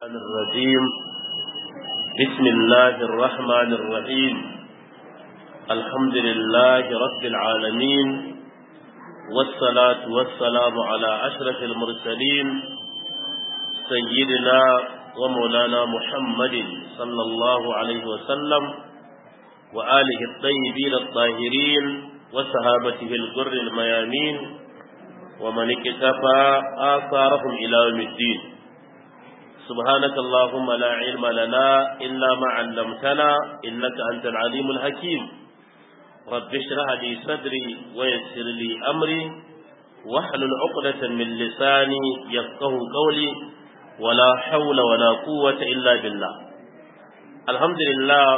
الرجيم بسم الله الرحمن الرحيم الحمد لله رب العالمين والصلاة والسلام على أشرف المرسلين سيدنا ومولانا محمد صلى الله عليه وسلم وآله الطيبين الطاهرين وصحابته الغر الميامين ومن اكتفى آثارهم إلى يوم الدين سبحانك اللهم لا علم لنا إلا ما علمتنا إنك أنت العليم الحكيم رب اشرح لي صدري ويسر لي أمري واحلل عقدة من لساني يفقه قولي ولا حول ولا قوة إلا بالله الحمد لله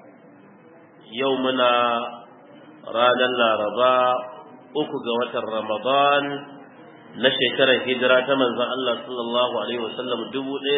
يومنا رانا الرباء uku ga watan Ramadan na shekarar hijira ta manzon Allah sallallahu alaihi wasallam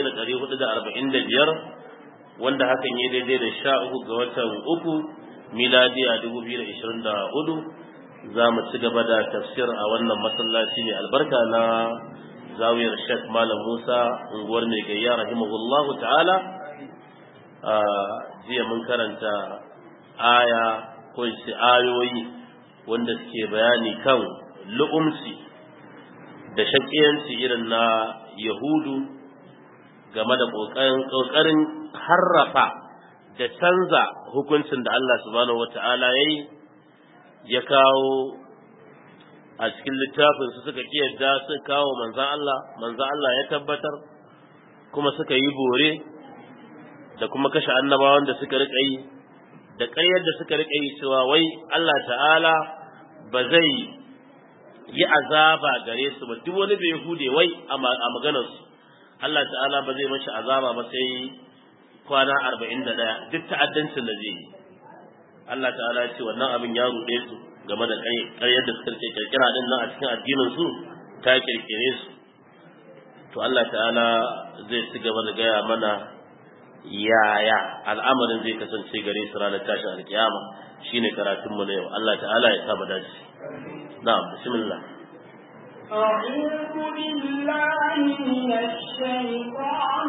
1445 wanda hakan ya daidai da sha uku ga watan uku miladiya 2024 za mu ci gaba da tafsir a wannan masallaci mai albarka na zawiyar Sheikh Malam Musa unguwar mai gayya rahimahullahu ta'ala a jiya mun karanta aya ko ayoyi wanda suke bayani kan lu'umci da shakiyanci irin na yahudu game da ƙoƙarin harrafa da canza hukuncin da Allah subhanahu wata'ala ya yi ya kawo a cikin littafin su suka kiyarda su kawo manzan Allah manzan Allah ya tabbatar kuma suka yi bore da kuma kashe annabawan da suka riƙa yi da ƙaryar da suka riƙa yi cewa wai Allah ta'ala ba zai yi azaba gare su ba duk wani bai hude wai a maganarsu Allah ta'ala ba zai mashi azaba ba sai kwana arba'in da ɗaya duk ta'addancin da zai yi Allah ta'ala ya ce wannan abin ya ruɗe su game da ƙaryar da suka rike kirkira din nan a cikin addinin su ta kirkire su to Allah ta'ala zai ci gaba da gaya mana yaya al'amarin zai kasance gare su ranar tashin alkiyama shine karatun mu na yau Allah ta'ala ya saba dace na'am bismillah أعوذ بالله من الشيطان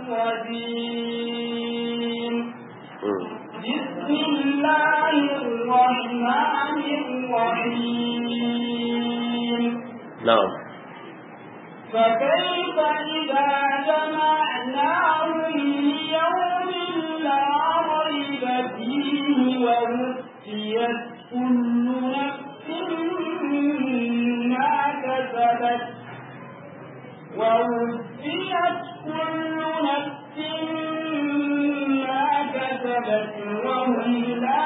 الرجيم بسم الله الرحمن الرحيم نعم فكيف إذا جمعناهم ليوم لا ريب فيه ووفيت كل نفس ما كسبت ووفيت كل نفس ما كسبت وهم لا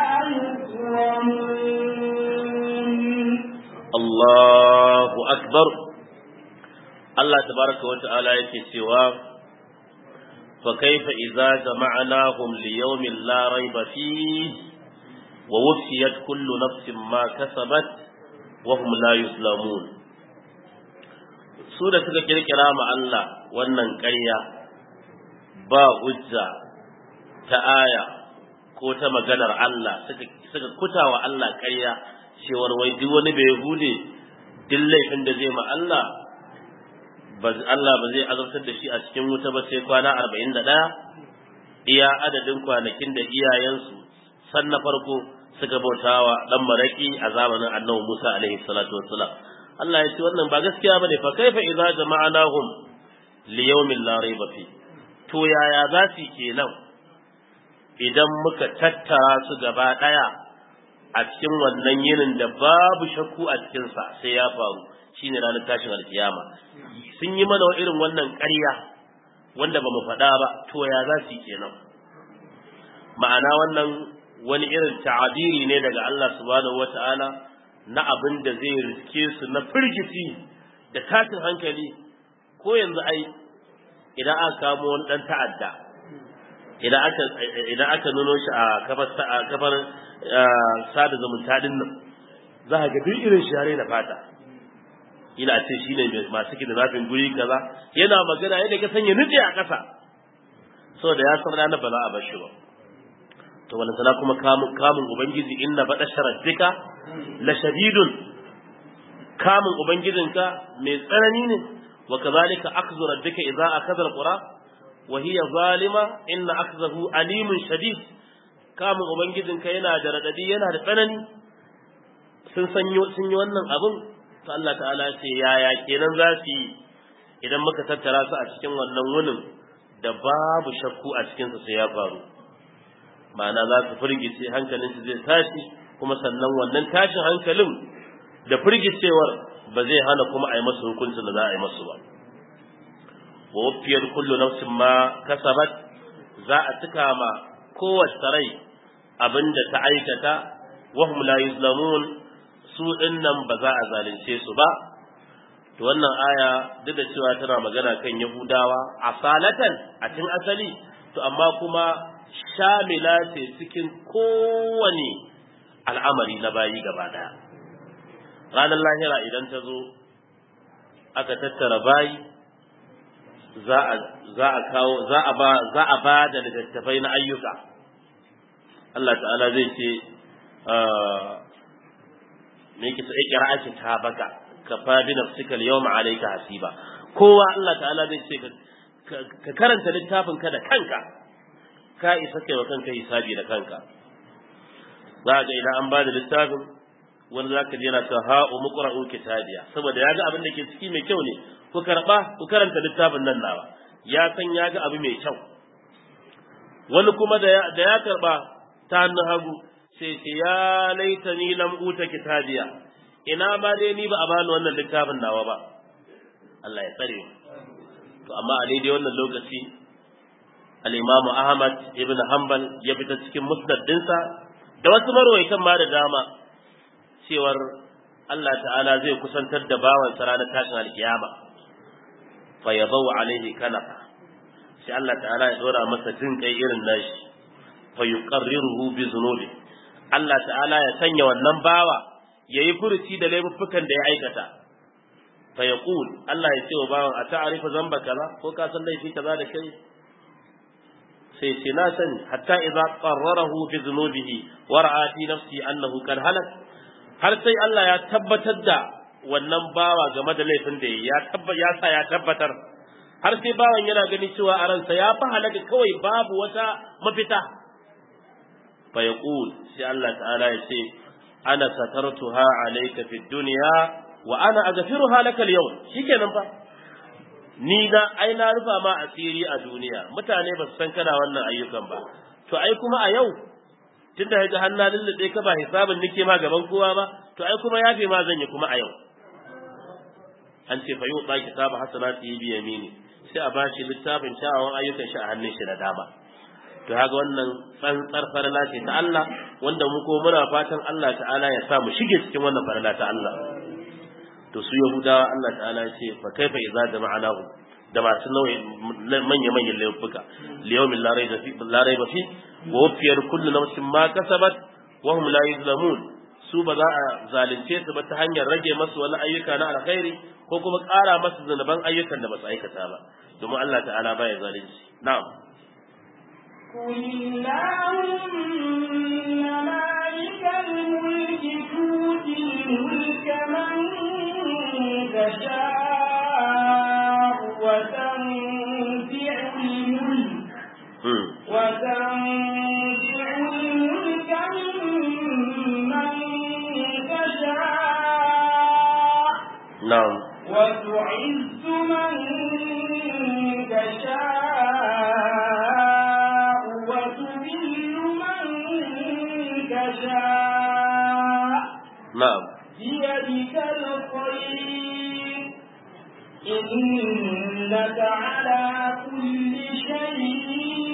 يظلمون الله أكبر Allah tabaraka wa ta'ala yake cewa fa kaifa idza jama'nahum li yawmin la rayba fihi wa wufiyat kullu nafsin ma kasabat wa hum la yuslamun su da suka kirkira ma Allah wannan ƙarya ba hujja ta aya ko ta maganar Allah suka suka kutawa Allah ƙarya cewar wai duk wani bai hude duk laifin da zai ma Allah Allah ba zai azabtar da shi a cikin wuta ba sai kwana arba'in da ɗaya iya adadin kwanakin da iyayensu san na farko suka bautawa dan maraki a zamanin annabi Musa alaihi salatu wassalam Allah ya ce wannan ba gaskiya bane fa kaifa idza jama'nahum li yawmin la rayba fi to yaya za su kenan idan muka tattara su gaba ɗaya a cikin wannan yinin da babu shakku a cikinsa sai ya faru shine ranar tashin alkiyama sun yi mana irin wannan ƙarya wanda ba mu faɗa ba to ya za su yi kenan ma'ana wannan wani irin ta'abiri ne daga Allah subhanahu wata'ala na abin da zai riske su na firgici da tashin hankali ko yanzu ai idan aka kamo wani dan ta'adda idan aka idan aka nuno shi a kafar a kafar sada zumunta din nan za ka ga duk irin share da fata ina ce shine masu kidnapping guri kaza yana magana yadda ka sanya nufi a ƙasa saboda ya san ranar ba za a bar shi ba to wala sana kuma kamun kamun ubangiji inna bada sharaddika la shadidun kamun ubangijinka mai tsanani ne wa kazalika akhdhu rabbika idza akhadha alqura wa hiya zalima inna akhzahu alimun shadid kamun ubangijinka yana da radadi yana da tsanani sun sanyo sun yi wannan abin to Allah ta'ala ce yaya kenan za su yi idan muka tattara su a cikin wannan wunin da babu shakku a cikin su sai ya faru ma'ana za su firgice hankalin su zai tashi kuma sannan wannan tashin hankalin da firgicewar ba zai hana kuma a yi masu hukuncin da za a yi masu ba wa wafiyar kullu nafsin ma kasabat za a cika ma kowace rai abinda ta aikata wahum la yuzlamun su dinnan ba za a zalunce su ba to wannan aya duk da cewa tana magana kan yahudawa asalatan a cikin asali to amma kuma shamila ce cikin kowane al'amari na bayi gaba daya ranar lahira idan ta zo aka tattara bayi za a kawo za a ba za a ba da littattafai na ayyuka Allah ta'ala zai ce me yake sai kira ake ta baka ka fa bi nafsika al-yawma alayka hasiba kowa Allah ta'ala zai ce ka karanta littafin ka da kanka ka isa kai wa kanka hisabi da kanka za ga idan an ba da littafin wani za ka je yana cewa ha'u muqra'u kitabiya saboda ya ga abin da ke ciki mai kyau ne ku karba ku karanta littafin nan nawa ya san ya ga abu mai kyau wani kuma da ya karba ta hannun hagu sai ce ya laita ni lam uta kitabiya ina ma dai ni ba a bani wannan littafin nawa ba Allah ya tsare to amma a daidai wannan lokaci al-Imam Ahmad ibn Hanbal ya fita cikin musnad dinsa da wasu marwaitan ma da dama cewar Allah ta'ala zai kusantar da bawan sa ranar tashin alkiyama fa yadau alaihi kanafa sai Allah ta'ala ya dora masa jin kai irin nashi fa yuqarriruhu bi zunubi Allah ta'ala ya sanya wannan bawa yayi furuci da laifuffukan da ya aikata fa yaqul Allah ya ce wa bawan a ta'arifa zamba kaza ko ka san laifi kaza da kai sai ce na sani hatta idza qarrarahu bi dhunubihi wa ra'a fi nafsi annahu kad halak har sai Allah ya tabbatar da wannan bawa game da laifin da ya tabba ya sa ya tabbatar har sai bawan yana gani cewa a ransa ya fa halaka kawai babu wata mafita fa yaqul sai Allah ta'ala ya ce ana satartuha alayka fid dunya wa ana aghfiruha laka al-yawm shikenan fa ni na ai na rufa ma asiri a duniya mutane ba su san kana wannan ayyukan ba to ai kuma a yau tunda ga hannu lullube ka ba hisabin nake ma gaban kowa ba to ai kuma yafe ma zan yi kuma a yau an ce fa yau ba kitaba hasanati bi yamini sai a bashi littafin kyawawan ayyukan shi a hannun shi na dama to haka wannan tsantsar farla ce ta Allah wanda mu ko muna fatan Allah ta'ala ya sa mu shige cikin wannan farla ta Allah to su yahudawa Allah ta'ala ya ce fa kaifa idza jama'nahu da masu nauyi manya manyan laifuka liyawmin la rayba fi la rayba fi wa wafiyar kullu nafsin ma kasabat wa hum la yuzlamun su ba za a zalunce su ba ta hanyar rage masu wani ayyuka na alkhairi ko kuma ƙara masu zunuban ayyukan da ba su aikata ba domin Allah ta'ala baya zalunci na'am قل اللهم مالك الملك تؤتي الملك من تشاء وتنزع الملك وتنزع الملك ممن تشاء na'am وتعز من تشاء وتذل من تشاء na'am بيدك الخير إنك على كل شيء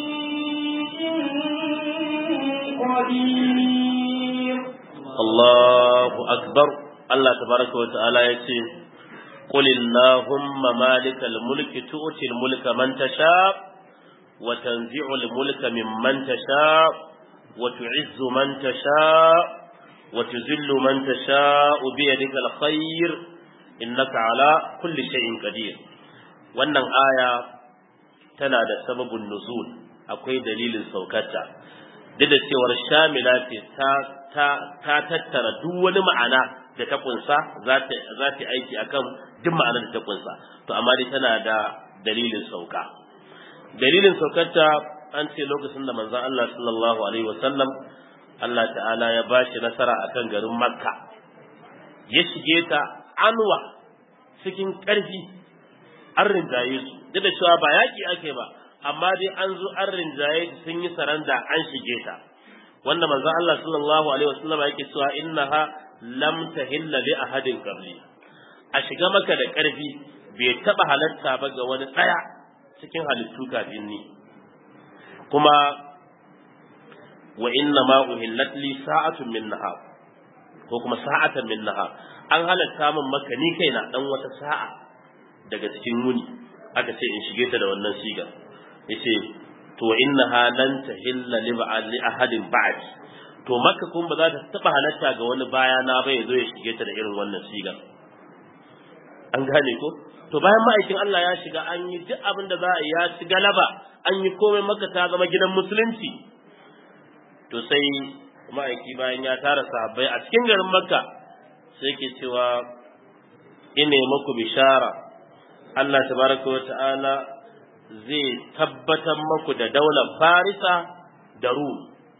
قدير Allahu akbar Allah tabaraka wa ta'ala ya ce qul illahumma malikal mulki tu'til mulka man tasha wa tanzi'ul mulka mimman tasha wa tu'izzu man tasha wa tuzillu man tasha bi yadikal khair innaka ala kulli shay'in qadir wannan aya tana da sababin nuzul akwai dalilin saukarta duk da cewar shamila ce ta ta ta tattara duk wani ma'ana da ta kunsa za ta za ta aiki akan duk ma'anar da ta kunsa to amma dai tana da dalilin sauka dalilin saukarta an ce lokacin da manzon Allah sallallahu alaihi wasallam Allah ta'ala ya bashi nasara akan garin Makka ya shige ta anwa cikin ƙarfi an rinjaye su duk da cewa ba yaƙi ake ba amma dai an zo an rinjaye su sun yi saranda an shige ta wanda manzo Allah sallallahu alaihi wasallam yake cewa innaha lam tahilla li ahadin qabli a shiga maka da ƙarfi bai taba halatta ba ga wani tsaya cikin halittu kafin ni kuma wa inna ma uhillat li sa'atun min nahar ko kuma sa'atan min nahar an halatta min maka ni kaina dan wata sa'a daga cikin wuni aka ce in shige ta da wannan sigar yace to innaha lan tahilla li ba'd li ahadin ba'd to makka kun ba za ta taba halatta ga wani baya na ba yazo ya shige ta da irin wannan sigar an gane ko to bayan ma'aikin Allah ya shiga an yi duk abin da za a yi ya ci galaba an yi komai makka ta zama gidan musulunci to sai ma'aiki bayan ya tara sahabbai a cikin garin makka sai ke cewa ine muku bishara Allah tabaraka wa ta'ala zai tabbatar muku da daular farisa da rum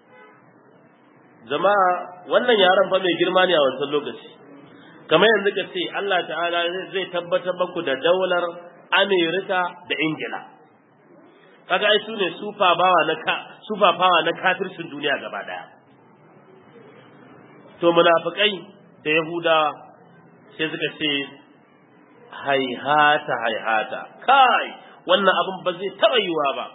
jama'a wannan yaran fa mai girma ne a wancan lokaci kamar yanzu ka ce Allah ta'ala zai tabbatar muku da daular Amerika da Ingila kaga ai sune super bawa na ka super power na kafircin duniya gaba daya to munafikai da yahudawa sai suka ce haihata haihata kai wannan abin ba zai taba yiwa ba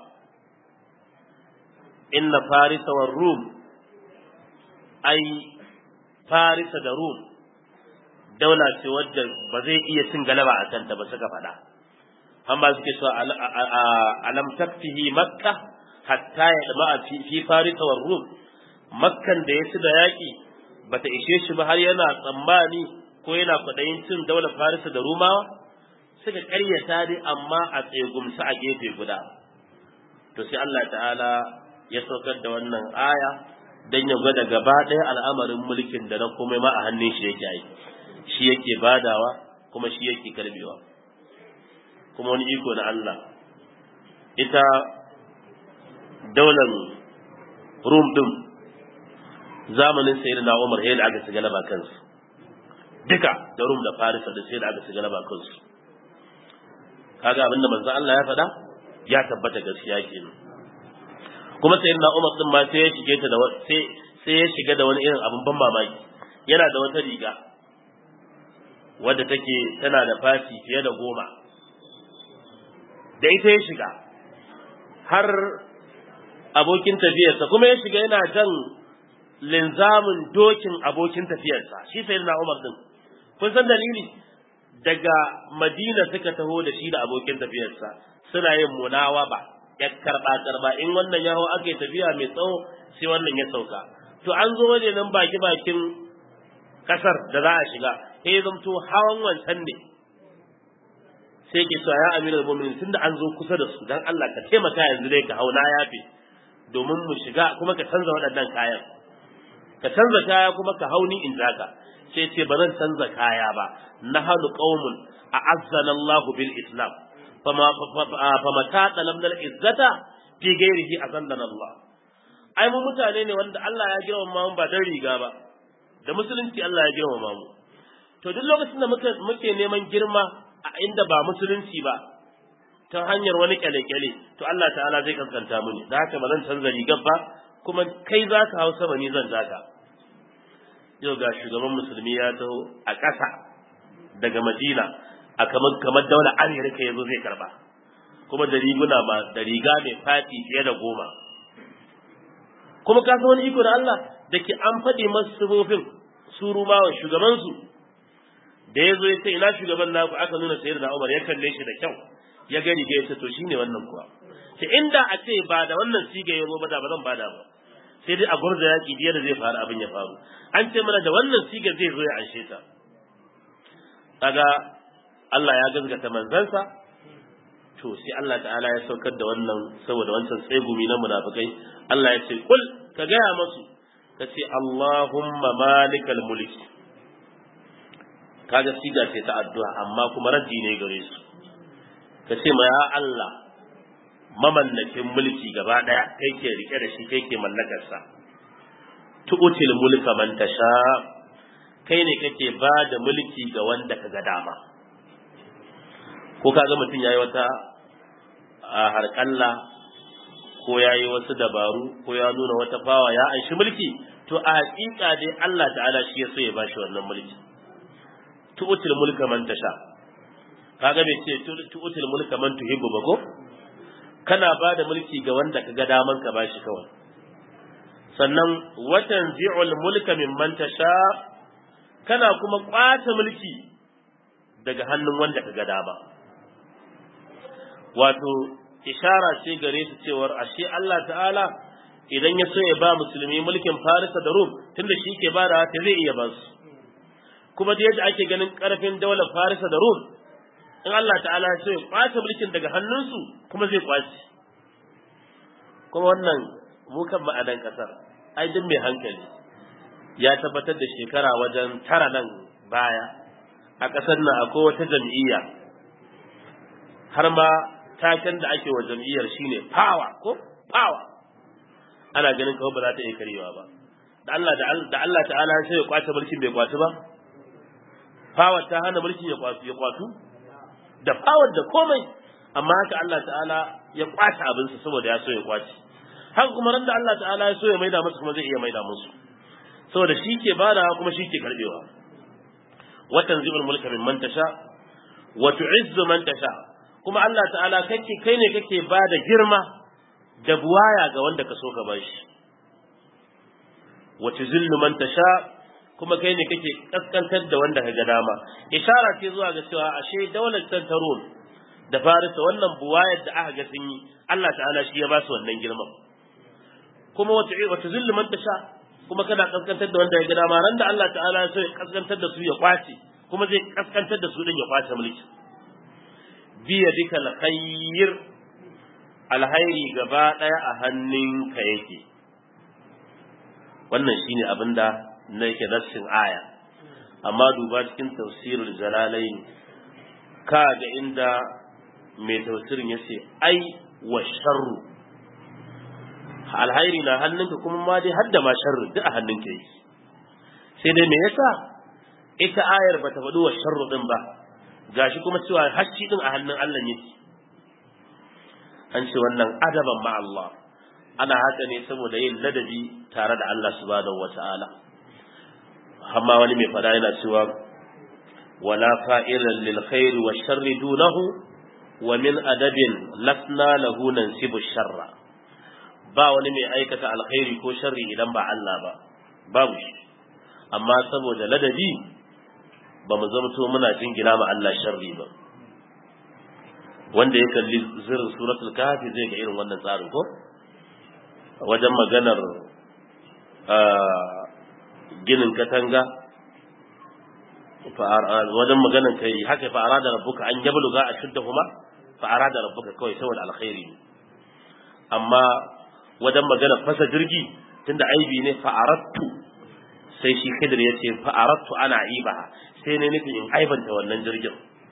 inna farisa wa rum ai farisa da rum daula ce wadda ba zai iya cin galaba a kanta ba suka faɗa amma suke so alam takfihi makka hatta ya dama fi farisa wa rum makkan da ya ci da yaƙi bata ishe shi ba har yana tsammani ko yana kwaɗayin cin daular farisa da rumawa suka ƙaryata dai amma a tsegumsa a gefe guda to sai Allah ta'ala ya saukar da wannan aya don ya gwada gaba ɗaya al'amarin mulkin da na komai ma a hannun shi yake yi shi yake badawa kuma shi yake karbewa kuma wani iko na Allah ita daular rum din zamanin sayyid na umar sai da aka ci galaba kansu duka da rum da farisa da sai da aka ci galaba kansu kaga abinda manzo Allah ya faɗa ya tabbata gaskiya kenan kuma sayyid na umar din ma sai ya shige ta da sai sai ya shiga da wani irin abin ban mamaki yana da wata riga wadda take tana da fashi fiye da goma da ita ya shiga har abokin tafiyarsa kuma ya shiga yana jan linzamin dokin abokin tafiyarsa shi sai na Umar din kun san dalili daga Madina suka taho da shi da abokin tafiyarsa suna yin munawaba ya karba karba in wannan ya hau aka tafiya mai tsawo sai wannan ya sauka to an zo waje nan baki bakin kasar da za a shiga sai ya zamto hawan wancan ne sai ke cewa ya amiral mu'minin tunda an zo kusa da su dan Allah ka taimaka yanzu dai ka hauna yafe domin mu shiga kuma ka canza waɗannan kayan ka canza kaya kuma ka hauni in zaka sai ce ba zan canza kaya ba na halu qaumun a azzana Allah bil islam fama fama ta dalamnal izzata fi ghairihi azallana Allah ai mu mutane ne wanda Allah ya girmama mu ba dan riga ba da musulunci Allah ya girmama mu to duk lokacin da muke muke neman girma a inda ba musulunci ba ta hanyar wani kyale-kyale to Allah ta'ala zai kankanta mu ne da haka ba zan canza rigar ba kuma kai za ka hau sama ni zan zaka yau ga shugaban musulmi ya taho a ƙasa daga madina a kamar kamar daular amerika ya zo zai karba kuma da riguna ma da riga mai fati fiye da goma kuma ka san wani iko da Allah da ke an faɗi masu sifofin su rumawa shugabansu da ya zo ya ce ina shugaban naku aka nuna sayar da Umar ya kalle shi da kyau ya gani ga yace to shine wannan kuwa ce inda a ce ba da wannan siga ya zo ba da ba zan bada ba sai dai a gurza yaki biyar da zai faru abin ya faru an ce mana da wannan siga zai zo ya anshe ta kaga Allah ya gazgata manzansa to sai Allah ta'ala ya saukar da wannan saboda wancan tsegumi na munafikai Allah ya ce kul ka gaya masu ka ce Allahumma malikal mulki kaga siga ce ta addu'a amma kuma raddi ne gare su ka ce ma ya Allah mamallakin mulki gaba daya kai ke rike da shi kai ke mallakar sa tu'til mulka man tasha kai ne kake ba da mulki ga wanda ka ga dama ko kaga mutum yayi wata a harkalla ko yayi wasu dabaru ko ya nuna wata fawa ya anshi mulki to a hakika dai Allah ta'ala shi ya so ya bashi wannan mulki tu'til mulka man tasha kaga bai ce tu'til mulka man tuhibbu ba ko kana ba da mulki ga wanda ka ga daman ka bashi kawai sannan watan zi'ul mulka mimman tasha kana kuma kwace mulki daga hannun wanda ka ga dama wato ishara ce gare su cewar ashe Allah ta'ala idan ya so ya ba musulmi mulkin Farisa da Rum tunda shi ke ba da ta zai iya ba su kuma da yadda ake ganin karfin daular Farisa da Rum in Allah ta'ala ya so ya kwace mulkin daga hannunsu kuma zai kwace kuma wannan mu kan ma'adan kasar ai duk mai hankali ya tabbatar da shekara wajen tara nan baya a ƙasar nan akwai wata jam'iyya har ma taken da ake wa jam'iyyar shine power ko power ana ganin kawai ba za ta iya karewa ba da Allah da Allah ta'ala sai ya kwace mulkin bai kwaci ba power ta hana mulkin ya kwaci ya kwatu da power da komai amma haka Allah ta'ala ya kwace abinsa saboda ya so ya kwace haka kuma ran da Allah ta'ala ya so ya maida musu kuma zai iya maida musu saboda shi ke bada kuma shi ke karbewa watan zibul mulka min man tasha wa tu'izzu man tasha kuma Allah ta'ala kake kai ne kake bada girma da buwaya ga wanda ka so ka bashi wa tuzillu man tasha kuma kai ne kake kaskantar da wanda ka ga dama ishara ce zuwa ga cewa ashe daular tantarun da farisa wannan buwayar da aka ga sun yi Allah ta'ala shi ya ba su wannan girman kuma wata zillu man tasha kuma kana kaskantar da wanda ya ga dama ran da Allah ta'ala ya so ya kaskantar da su ya kwace kuma zai kaskantar da su din ya kwace mulki biya dika alkhair alhairi gaba daya a hannunka yake wannan shine abinda na yake nassin aya amma duba cikin tafsirul jalalain ka ga inda mai tafsirin yace ai wa sharru alhairi na hannunka kuma ma dai hadda ma sharri duk a hannunka yake sai dai me yasa ita ayar ba ta faɗi wa sharru din ba gashi kuma cewa hacci din a hannun Allah yake an ce wannan adaban ma Allah ana haka ne saboda yin ladabi tare da Allah subhanahu wata'ala amma wani mai fada yana cewa wala fa'ilan lil khairi wa sharri dunahu wa min adabin lasna lahu nansibu sharra ba wani mai aikata alkhairi ko sharri idan ba Allah ba babu shi amma saboda ladabi ba mu zamto muna jingina ma Allah sharri ba wanda ya kalli zirin suratul kahfi zai ga irin wannan tsarin ko wajen maganar ginin katanga wajen maganar kai haka fa arada rabbuka an yabluga ashuddahuma fa arada rabbuka kawai saboda alkhairi amma wajen magana fasa jirgi tunda aibi ne fa'arattu sai shi khidir ya ce fa'arattu ana aibaha sai ne nufin in aibanta wannan jirgin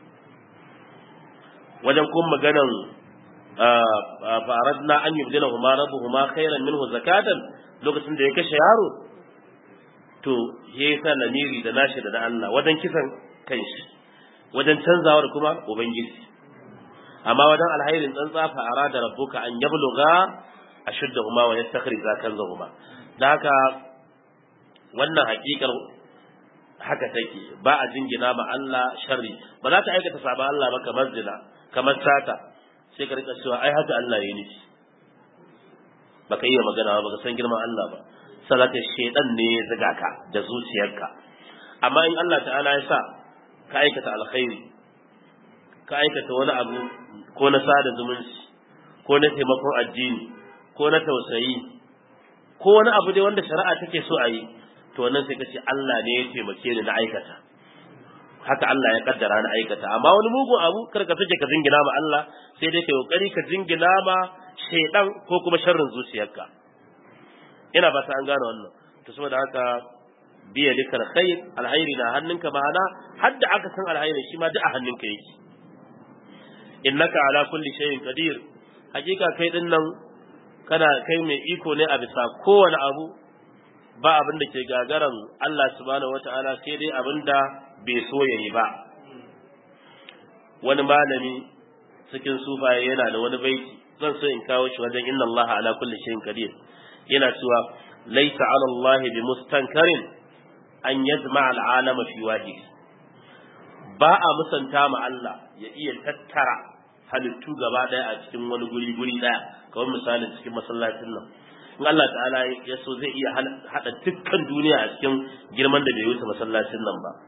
wajen kuma maganan fa'aradna an yubdila huma rabbuhuma khairan minhu zakatan lokacin da ya kashe yaro to ya sa lamiri da nashi da na Allah wajen kisan kanshi wajen canzawar kuma ubangiji amma wajen alhairin tsantsa fa'arada rabbuka an yabluga ashuddahuma wa yastakhrija kanzahuma da haka wannan hakikar haka take ba a jingina ma Allah sharri ba za ka aikata saba Allah ba kamar zina kamar sata sai ka rika cewa ai haka Allah ya nufi baka iya magana ba ka san girman Allah ba salata shedan ne ya zuga ka da zuciyarka amma in Allah ta'ala ya sa ka aikata alkhairi ka aikata wani abu ko na sada zumunci ko na taimakon addini ko na tausayi ko wani abu dai wanda shari'a take so a yi to wannan sai kace Allah ne ya taimake ni na aikata haka Allah ya kaddara na aikata amma wani mugun abu kar ka sake ka jingina ma Allah sai dai kai kokari ka jingina ma shaydan ko kuma sharrin zuciyarka ina ba ta an gane wannan to saboda haka biya likal khair alhairi na hannunka ma'ana hadda aka san alhairi shi ma duk a hannunka yake innaka ala kulli shay'in qadir hakika kai din nan kana kai mai iko ne a bisa kowane abu ba abin da ke gagaran Allah subhanahu wata'ala sai dai abin da bai so ya yi ba wani malami cikin sufaye yana da wani baiti zan so in kawo shi wajen inna Allah ala kulli shay'in qadir yana cewa laysa ala Allah bi mustankarin an yajma'a al'alama fi wahid ba a musanta ma Allah ya iya tattara halittu gaba daya a cikin wani guri guri daya kamar misalin cikin masallacin nan in Allah ta'ala ya so zai iya hada dukkan duniya a cikin girman da bai wuce masallacin nan ba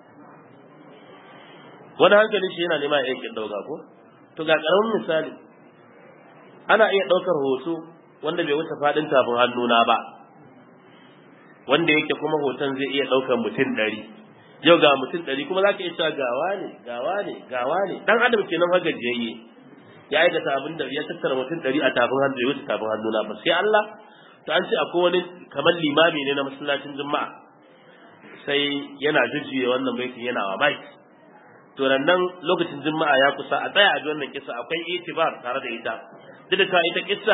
wani hankali shi yana nema ya yankin dauka ko to ga karamin misali ana iya daukar hoto wanda bai wuce fadin tafin hannuna ba wanda yake kuma hoton zai iya daukar mutum ɗari yau ga mutum ɗari kuma za ka iya cewa gawa ne gawa ne gawa ne dan adam kenan fa gajiyayye ya aikata abin da ya tattara mutum ɗari a tafin hannu ya wuce tafin hannuna ba sai Allah to an ce akwai wani kamar limami ne na masallacin juma'a sai yana jujjuye wannan baitin yana wa bai to nan lokacin juma'a ya kusa a tsaya a ji wannan kisa akwai itibar tare da ita duk da ita kisa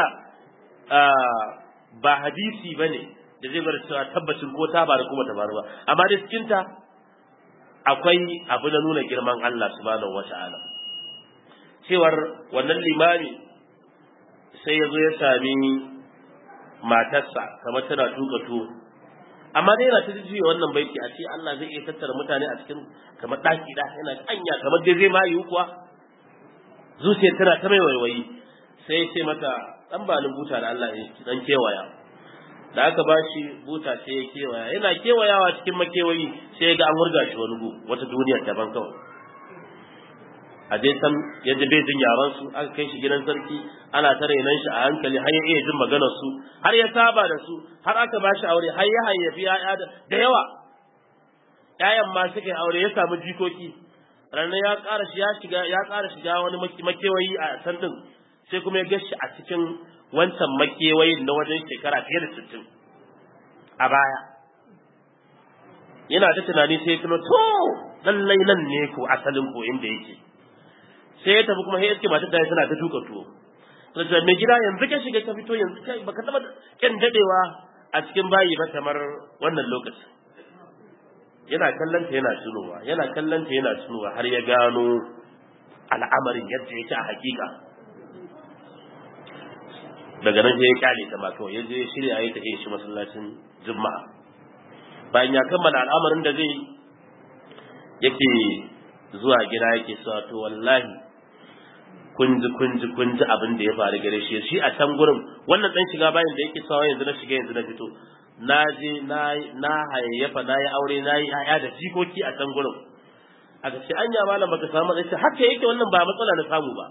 ba hadisi bane da zai bar cewa tabbacin ko ta bari kuma ta bari ba amma da cikin ta akwai abu na nuna girman Allah subhanahu wata'ala cewar wannan limami sai ya zo ya sami matarsa kamar tana tuka tuwo amma dai yana ta jiya wannan baiti a ce Allah zai iya tattara mutane a cikin kamar ɗaki da yana anya kamar dai zai ma yiwu kuwa zuciyar tana ta mai waiwayi sai ya ce mata dan ba ni buta da Allah ya dan kewaya da aka ba shi buta sai ya kewaya yana kewayawa cikin makewayi sai ya ga an wurga shi wani gu wata duniyar daban kawai a dai san yadda bai jin yaran su aka kai shi gidan sarki ana ta renon shi a hankali har ya iya jin maganar su har ya saba da su har aka ba shi aure har ya hayyafi ya'ya da yawa ƴaƴan ma suka yi aure ya samu jikoki ranar ya ƙara shi ya shiga ya ƙara shiga wani makewayi a can din sai kuma ya gashi a cikin wancan makewayin na wajen shekara fiye da sittin a baya yana ta tunani sai ya tuno to lallai nan ne ko asalin ko inda yake sai ya tafi kuma sai iske matar da tana ta tuka tuwo sai mai gida yanzu ka shiga ka fito yanzu kai baka taba kyan dadewa a cikin bayi ba kamar wannan lokaci yana kallanta yana tunowa yana kallanta yana tunowa har ya gano al'amarin yadda yake a hakika daga nan sai ya kyale ta ma kawai ya je shirya ya tafi shi masallacin juma'a bayan ya kammala al'amarin da zai yake zuwa gida yake cewa to wallahi kunji kunji kunji abin da ya faru gare shi shi a can gurin wannan dan shiga bayan da yake sawa yanzu na shiga yanzu na fito na je na na hayayyafa na yi aure na yi ƴaƴa da jikoki a can gurin aka ce anya malam baka samu matsayi ce haka yake wannan ba matsala na samu ba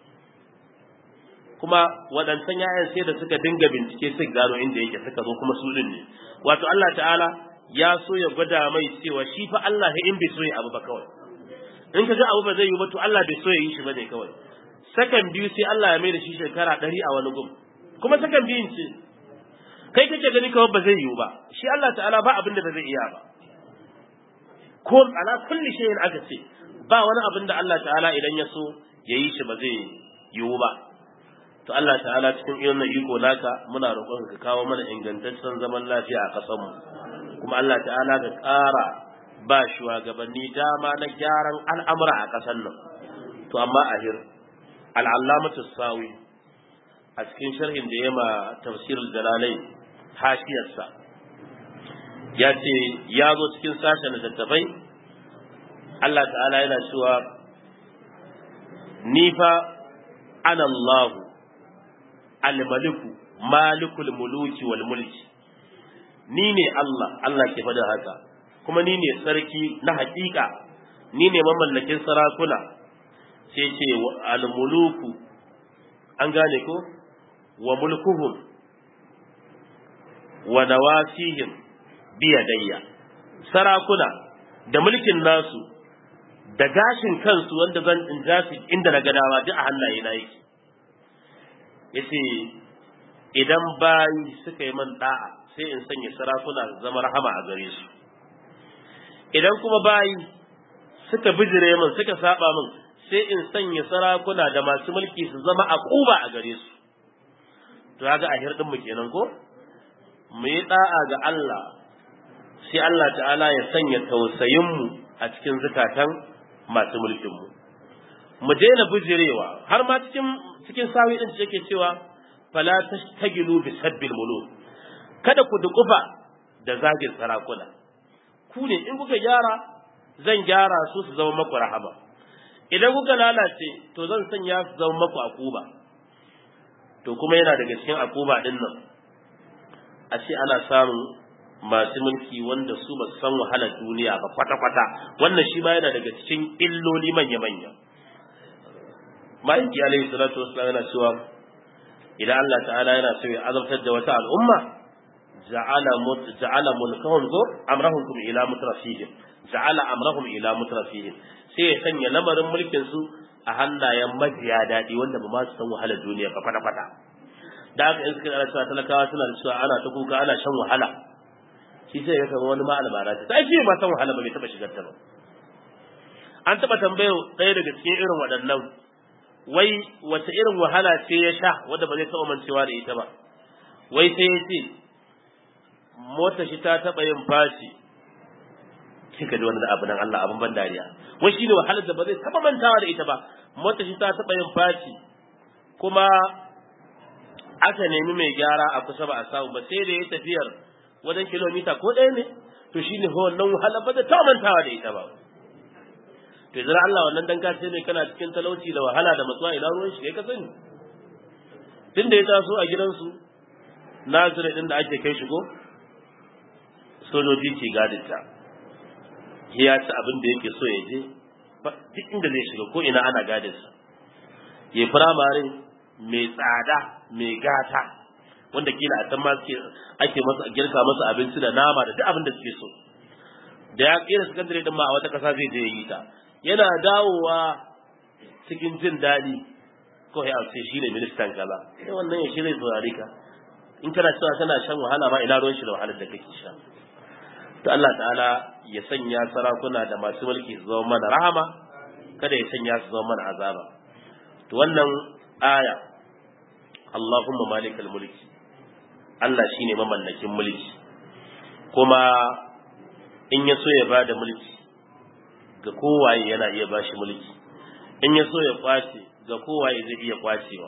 kuma waɗancan ƴaƴan sai da suka dinga bincike suka gano inda yake suka zo kuma su din ne wato Allah ta'ala ya so ya gwada mai cewa shi fa Allah ya in bai so ya abu ba kawai in ka ga abu ba zai yi ba to Allah bai so ya yi shi bane kawai sakan biyu sai Allah ya mai da shi shekara ɗari a wani gum kuma sakan biyun ce kai kake gani kawai ba zai yiwu ba shi Allah ta'ala ba abin da ba zai iya ba ko ala kulli shay'in aka ce ba wani abin da Allah ta'ala idan ya so ya yi shi ba zai yiwu ba to Allah ta'ala cikin irin iko naka muna roƙon ka kawo mana ingantaccen zaman lafiya a ƙasar mu kuma Allah ta'ala ka ƙara ba shugabanni dama na gyaran al'amura a ƙasar nan to amma ahir al'allamatu sawi a cikin sharhin da ya ma tafsirul jalalai hashiyarsa ya ce ya zo cikin sashen littattafai Allah ta'ala yana cewa ni fa ana Allahu al-maliku malikul muluki wal mulki ni ne Allah Allah ke faɗin haka kuma ni ne sarki na haƙiƙa ni ne mamallakin sarakuna sai ce al-muluku an gane ko wa mulkuhum wa nawasihim biyadayya sarakuna da mulkin nasu da gashin kansu wanda zan in ja su inda na gadawa duk a hannaye na yake yace idan bayi suka yi man da'a sai in sanya sarakuna zama rahama a gare su idan kuma bayi suka bijire min suka saba min sai in sanya sarakuna da masu mulki su zama a kuba a gare su to kaga a hirdin mu kenan ko mu yi da'a ga Allah sai Allah ta'ala ya sanya tausayin mu a cikin zakatan masu mulkin mu mu daina bujirewa har ma cikin cikin sawi din yake cewa fala tastagilu bi sabbil muluk kada ku dukufa da zagin sarakuna ku ne in kuka gyara zan gyara su su zama maku rahama idan kuka lalace to zan sanya su zama maku akuba to kuma yana daga cikin akuba din nan a ce ana samun masu mulki wanda su ba san wahalar duniya ba kwata-kwata wannan shi ma yana daga cikin illoli manya-manya ma'aiki alaihi salatu wasallam yana cewa idan Allah ta'ala yana so ya azabtar da wata al'umma ja'ala ja'ala mulkahum ko amrahum ila mutrafihim ja'ala amrahum ila mutrafihim sai ya sanya lamarin mulkin su a hannayen majiya daɗi wanda ba ma su san wahalar duniya ba kwata kwata da haka in suka ana cewa talakawa suna da cewa ana ta kuka ana shan wahala shi sai ya kama wani ma albara ta sai shi ma san wahala ba bai taba shigar ta ba an taba tambayar ɗaya daga cikin irin waɗannan wai wace irin wahala ce ya sha wanda ba zai taɓa mancewa da ita ba wai sai ya ce mota shi ta taɓa yin fashi kika ji wani abu nan Allah abin ban dariya wai shine wahalar da ba zai taba mantawa da ita ba mota shi ta taba yin faci kuma aka nemi mai gyara a kusa ba a samu ba sai da ya tafiyar wajen kilomita ko ɗaya ne to shine wannan wahalar ba zai taba mantawa da ita ba to yanzu Allah wannan dan kace ne kana cikin talauci da wahala da matsuwa ina ruwan shi kai ka sani tun da ya taso a gidansu nazire din da ake kai shi ko sojoji ke gadinta ya ci abin da yake so ya je duk inda zai shiga ko ina ana gadinsa ya firamare mai tsada mai gata wanda kila a can ma ake masa girka masa abinci da nama da duk abin da suke so da ya kira sakandare din ma a wata kasa zai je ya yi ta yana dawowa cikin jin daɗi ko ya ce shi ne ministan kaza sai wannan ya shi zai saurari ka in kana cewa kana shan wahala ma ina ruwan shi da wahalar da kake sha to Allah ta'ala ya sanya sarakuna da masu mulki su zama mana rahama kada ya sanya su zama mana azaba to wannan aya Allahumma malikal mulki Allah shine mamallakin mulki kuma in ya so ya bada mulki ga kowaye yana iya bashi mulki in ya so ya kwace ga kowaye zai iya kwacewa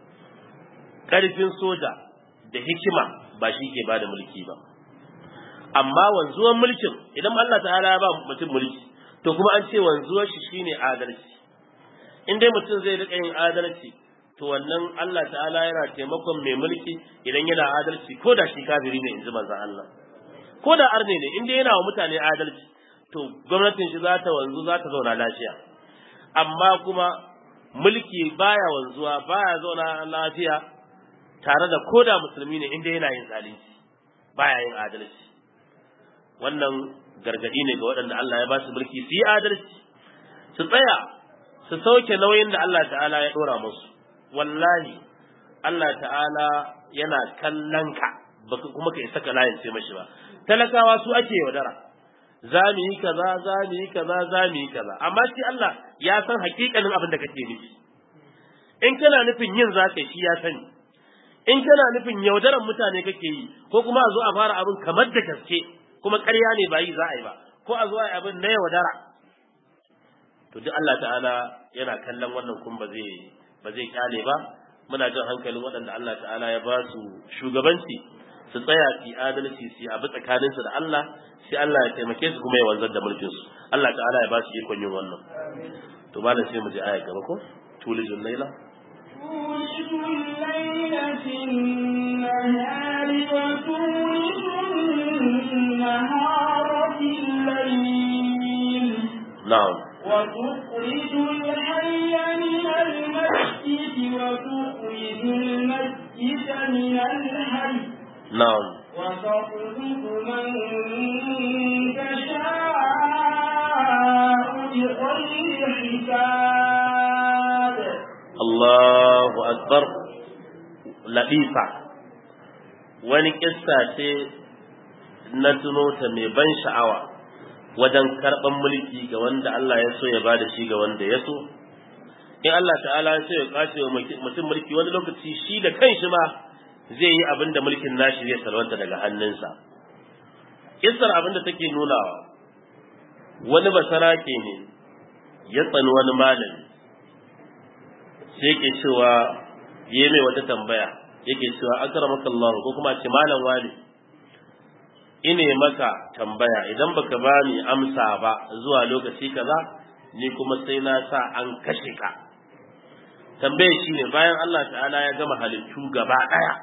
karfin soja da hikima ba shi ke bada mulki ba amma wanzuwan mulkin idan Allah ta'ala ya ba mutum mulki to kuma an ce wanzuwar shi shine adalci in dai mutum zai rika yin adalci to wannan Allah ta'ala yana taimakon mai mulki idan yana adalci ko da shi kafiri ne in ji manzon Allah ko da arne ne in dai yana wa mutane adalci to gwamnatin shi za ta wanzu za ta zauna lafiya amma kuma mulki baya wanzuwa baya zauna lafiya tare da koda musulmi ne inda yana yin zalunci baya yin adalci wannan gargadi ne ga waɗanda Allah ya ba su mulki su yi adalci su tsaya su sauke nauyin da Allah ta'ala ya ɗora musu wallahi Allah ta'ala yana kallon ka baka kuma ka isa ka layin sai mashi ba talakawa su ake yaudara za mu yi kaza za mu yi kaza za mu yi kaza amma shi Allah ya san hakikanin abin da kake nufi in kana nufin yin za ka shi ya sani in kana nufin yaudaran mutane kake yi ko kuma a zo a fara abin kamar da gaske kuma ƙarya ne ba yi za a yi ba ko a zo a yi abin na yaudara to duk Allah ta'ala yana kallon wannan kun ba zai ba zai kyale ba muna jin hankalin waɗanda Allah ta'ala ya ba su shugabanci su tsaya su adalci su abu tsakaninsu da Allah sai Allah ya taimake su kuma ya wanzar da mulkin su Allah ta'ala ya ba su ikon yin wannan to malam sai mu je aya gaba ko tulijul laila تولج الليل في النهار وتولج النهار في الليل na'am وتخرج الحي من المسجد وتخرج المسجد من الحي na'am وتخلق من تشاء بغير حساب Allahu akbar latifa wani kissa ce na tuno ta mai ban sha'awa wajen karɓan mulki ga wanda Allah ya so ya ba da shi ga wanda ya so in Allah ta'ala ya so ya kwace wa mutum mulki wani lokaci shi da kanshi ma zai yi abin da mulkin nashi zai salwanta daga hannunsa kissar abin da take nunawa wani basarake ne ya tsani wani malami sai yake cewa yi mai wata tambaya yake cewa akramaka Allah ko kuma ce malam wani ine maka tambaya idan baka bani amsa ba zuwa lokaci kaza ni kuma sai na sa an kashe ka tambaye shine bayan Allah ta'ala ya gama halittu gaba daya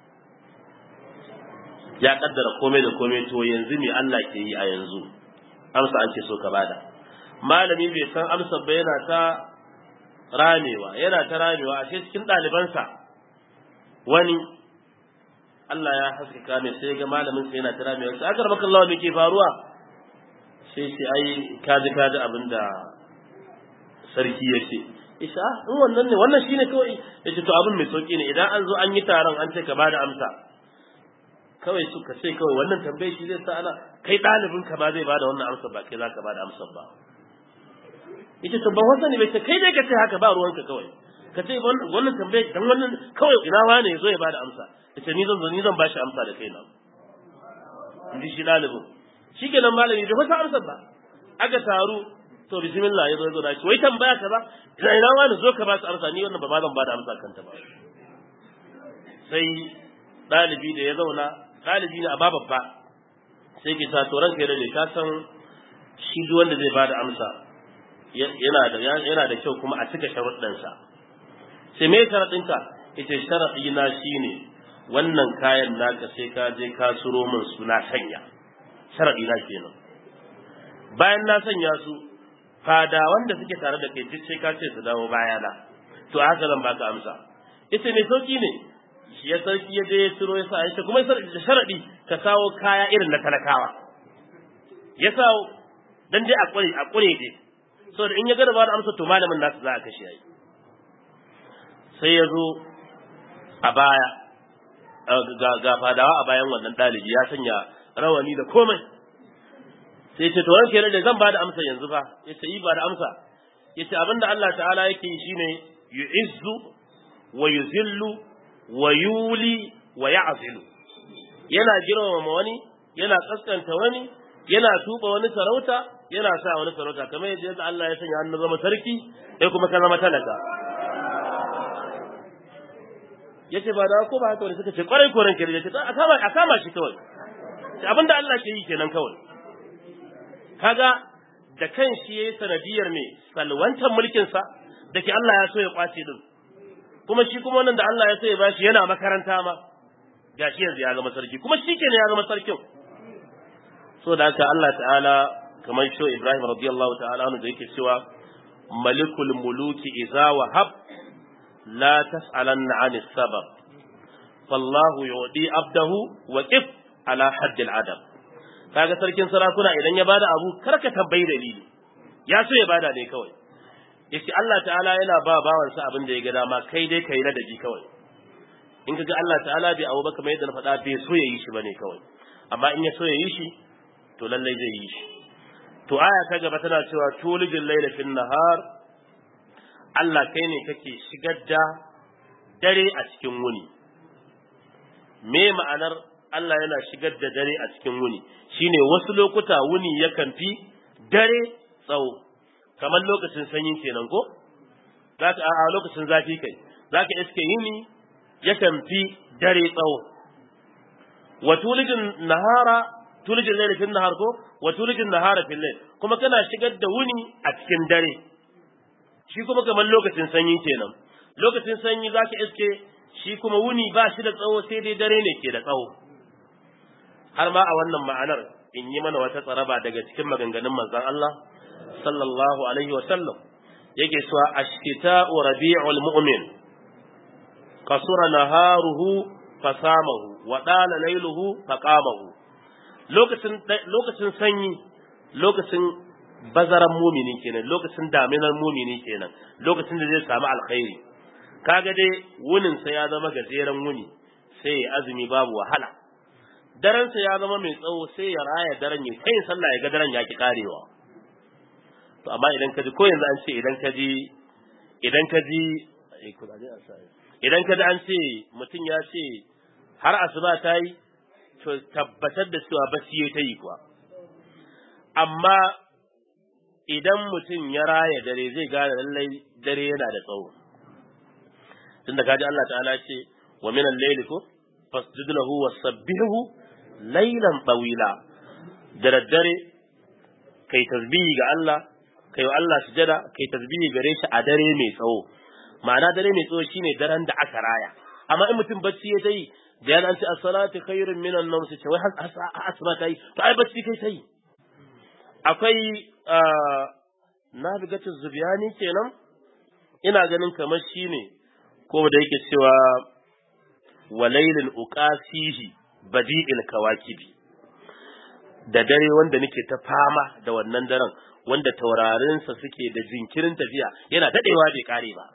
ya kaddara komai da komai to yanzu me Allah ke yi a yanzu amsa an ce so ka bada malami bai san amsa ba yana ta ramewa yana ta ramewa a cikin ɗalibansa wani Allah ya haskaka mai sai ga malamin sai yana ta ramewa sai aka rabaka Allah me ke faruwa sai ce ai kaji kaji abinda sarki ya ce isa in wannan ne wannan shine kawai yace to abin mai sauki ne idan an zo an yi taron an ce ka bada amsa kawai suka ce kawai wannan tambaye shi zai sa ana kai ɗalibin ka ba zai bada wannan amsa ba kai za ka bada amsa ba yace to ban wasa ne bai ce kai dai ka ce haka ba ruwanka kawai ka ce wannan tambaye dan wannan kawai ina wane zo ya bada amsa yace ni zan zo ni zan bashi amsa da kaina inji shi ɗalibin shikenan malami bai wasa amsa ba aka taru to bismillah ya zo zo da shi wai tambaya kaza ina ina wani zo ka ba su amsa ni wannan ba ma zan bada amsa kanta ba sai ɗalibi da ya zauna ɗalibi ne a babba sai ke sa to ranka da ka san shi duk wanda zai bada amsa yana da yana da kyau kuma a cika sharuɗansa sai me sharaɗinka ita sharaɗi na shine wannan kayan naka sai ka je ka suro min su na sanya sharaɗi na kenan bayan na sanya su fada wanda suke tare da kai duk sai ka ce su dawo bayana to haka zan baka amsa ita mai sauki ne shi ya sarki ya je ya ciro ya sa ya kuma da sharadi ka kawo kaya irin na talakawa ya sa dan dai a kure a kure dai saboda in ya ga da ba da amsa to malamin nasu za a kashe yayi sai ya zo a baya ga ga fadawa a bayan wannan dalibi ya sanya rawani da komai sai ce to ranke da zan ba da amsa yanzu fa yace yi ba da amsa yace abinda Allah ta'ala yake yi shine yu'izzu wa yuzillu wa yuli wa ya'zilu yana girmama wani yana kaskanta wani yana tuba wani sarauta yana sa wani sarauta kamar yadda Allah ya sanya hannu zama sarki sai kuma ka zama talaka yace ba da ko ba haka wani suka ce kwarai ko ranke yace a kama a kama shi kawai abinda Allah ke yi kenan kawai kaga da kan shi yayi sanadiyar me salwantar mulkin sa dake Allah ya so ya kwace din kuma shi kuma wannan da Allah ya so ya bashi yana makaranta ma gashi yanzu ya zama sarki kuma shi kenan ya zama sarkin so da haka Allah ta'ala kamar shi Ibrahim radiyallahu ta'ala anhu da yake cewa malikul muluki idza wahab la tas'alanna 'ani sabab fallahu yu'di abdahu wa qif ala hadd al-adab kaga sarkin sarakuna idan ya bada abu kar ka tambayi dalili ya so ya bada ne kawai yace Allah ta'ala yana ba bawansa abin da ya ga dama kai dai kai ladabi kawai in kaga Allah ta'ala bai abu ba kamar yadda na faɗa bai so ya yi shi bane kawai amma in ya so ya yi shi to lallai zai yi shi to aya ta gaba tana cewa tulijin laila fil nahar Allah kai ne kake shigar da dare a cikin wuni me ma'anar Allah yana shigar da dare a cikin wuni shine wasu lokuta wuni yakan fi dare tsawo kamar lokacin sanyi kenan ko za ka a lokacin zafi kai za ka iske yini yakan fi dare tsawo wa tulijin nahara tulijin laila fil nahar ko wa tulijin nahara fil layl kuma kana shigar da wuni a cikin dare shi kuma kamar lokacin sanyi kenan lokacin sanyi za ka iske shi kuma wuni ba shi da tsawo sai dai dare ne ke da tsawo har ma a wannan ma'anar in yi mana wata tsaraba daga cikin maganganun manzon Allah sallallahu alaihi wa sallam yake cewa ashkita'u rabi'ul mu'min kasura naharuhu fasamahu wa dala lailuhu faqamahu lokacin lokacin sanyi lokacin bazaran mumini kenan lokacin daminar mumini kenan lokacin da zai samu alkhairi kaga dai wunin sa ya zama gajeren wuni sai ya azumi babu wahala daren sa ya zama mai tsawo sai ya raya daren ya kai sallah ya ga daren ya ki karewa to amma idan ka ji ko yanzu an ce idan ka ji idan ka ji idan ka ji an ce mutum ya ce har asuba ta yi to tabbatar da cewa bacci ya ta yi kuwa amma idan mutum ya raya dare zai gane lallai dare yana da tsawo tunda kaji Allah ta'ala ce wa min al-layli ko fasjud lahu wasabbihu laylan tawila da daddare kai tasbihi ga Allah kai wa Allah sujada kai tasbihi gare shi a dare mai tsawo ma'ana dare mai tsawo shine daren da aka raya amma in mutum bacci ya tayi da yana an ce as-salatu khairun min an-nawm sai ce wai asma tayi to ai bacci kai tayi akwai nabigatu zubiyani kenan ina ganin kamar shine ko da yake cewa walailin uqasihi badi'il kawakibi da dare wanda nake ta fama da wannan daren wanda taurarinsa suke da jinkirin tafiya yana dadewa bai kare ba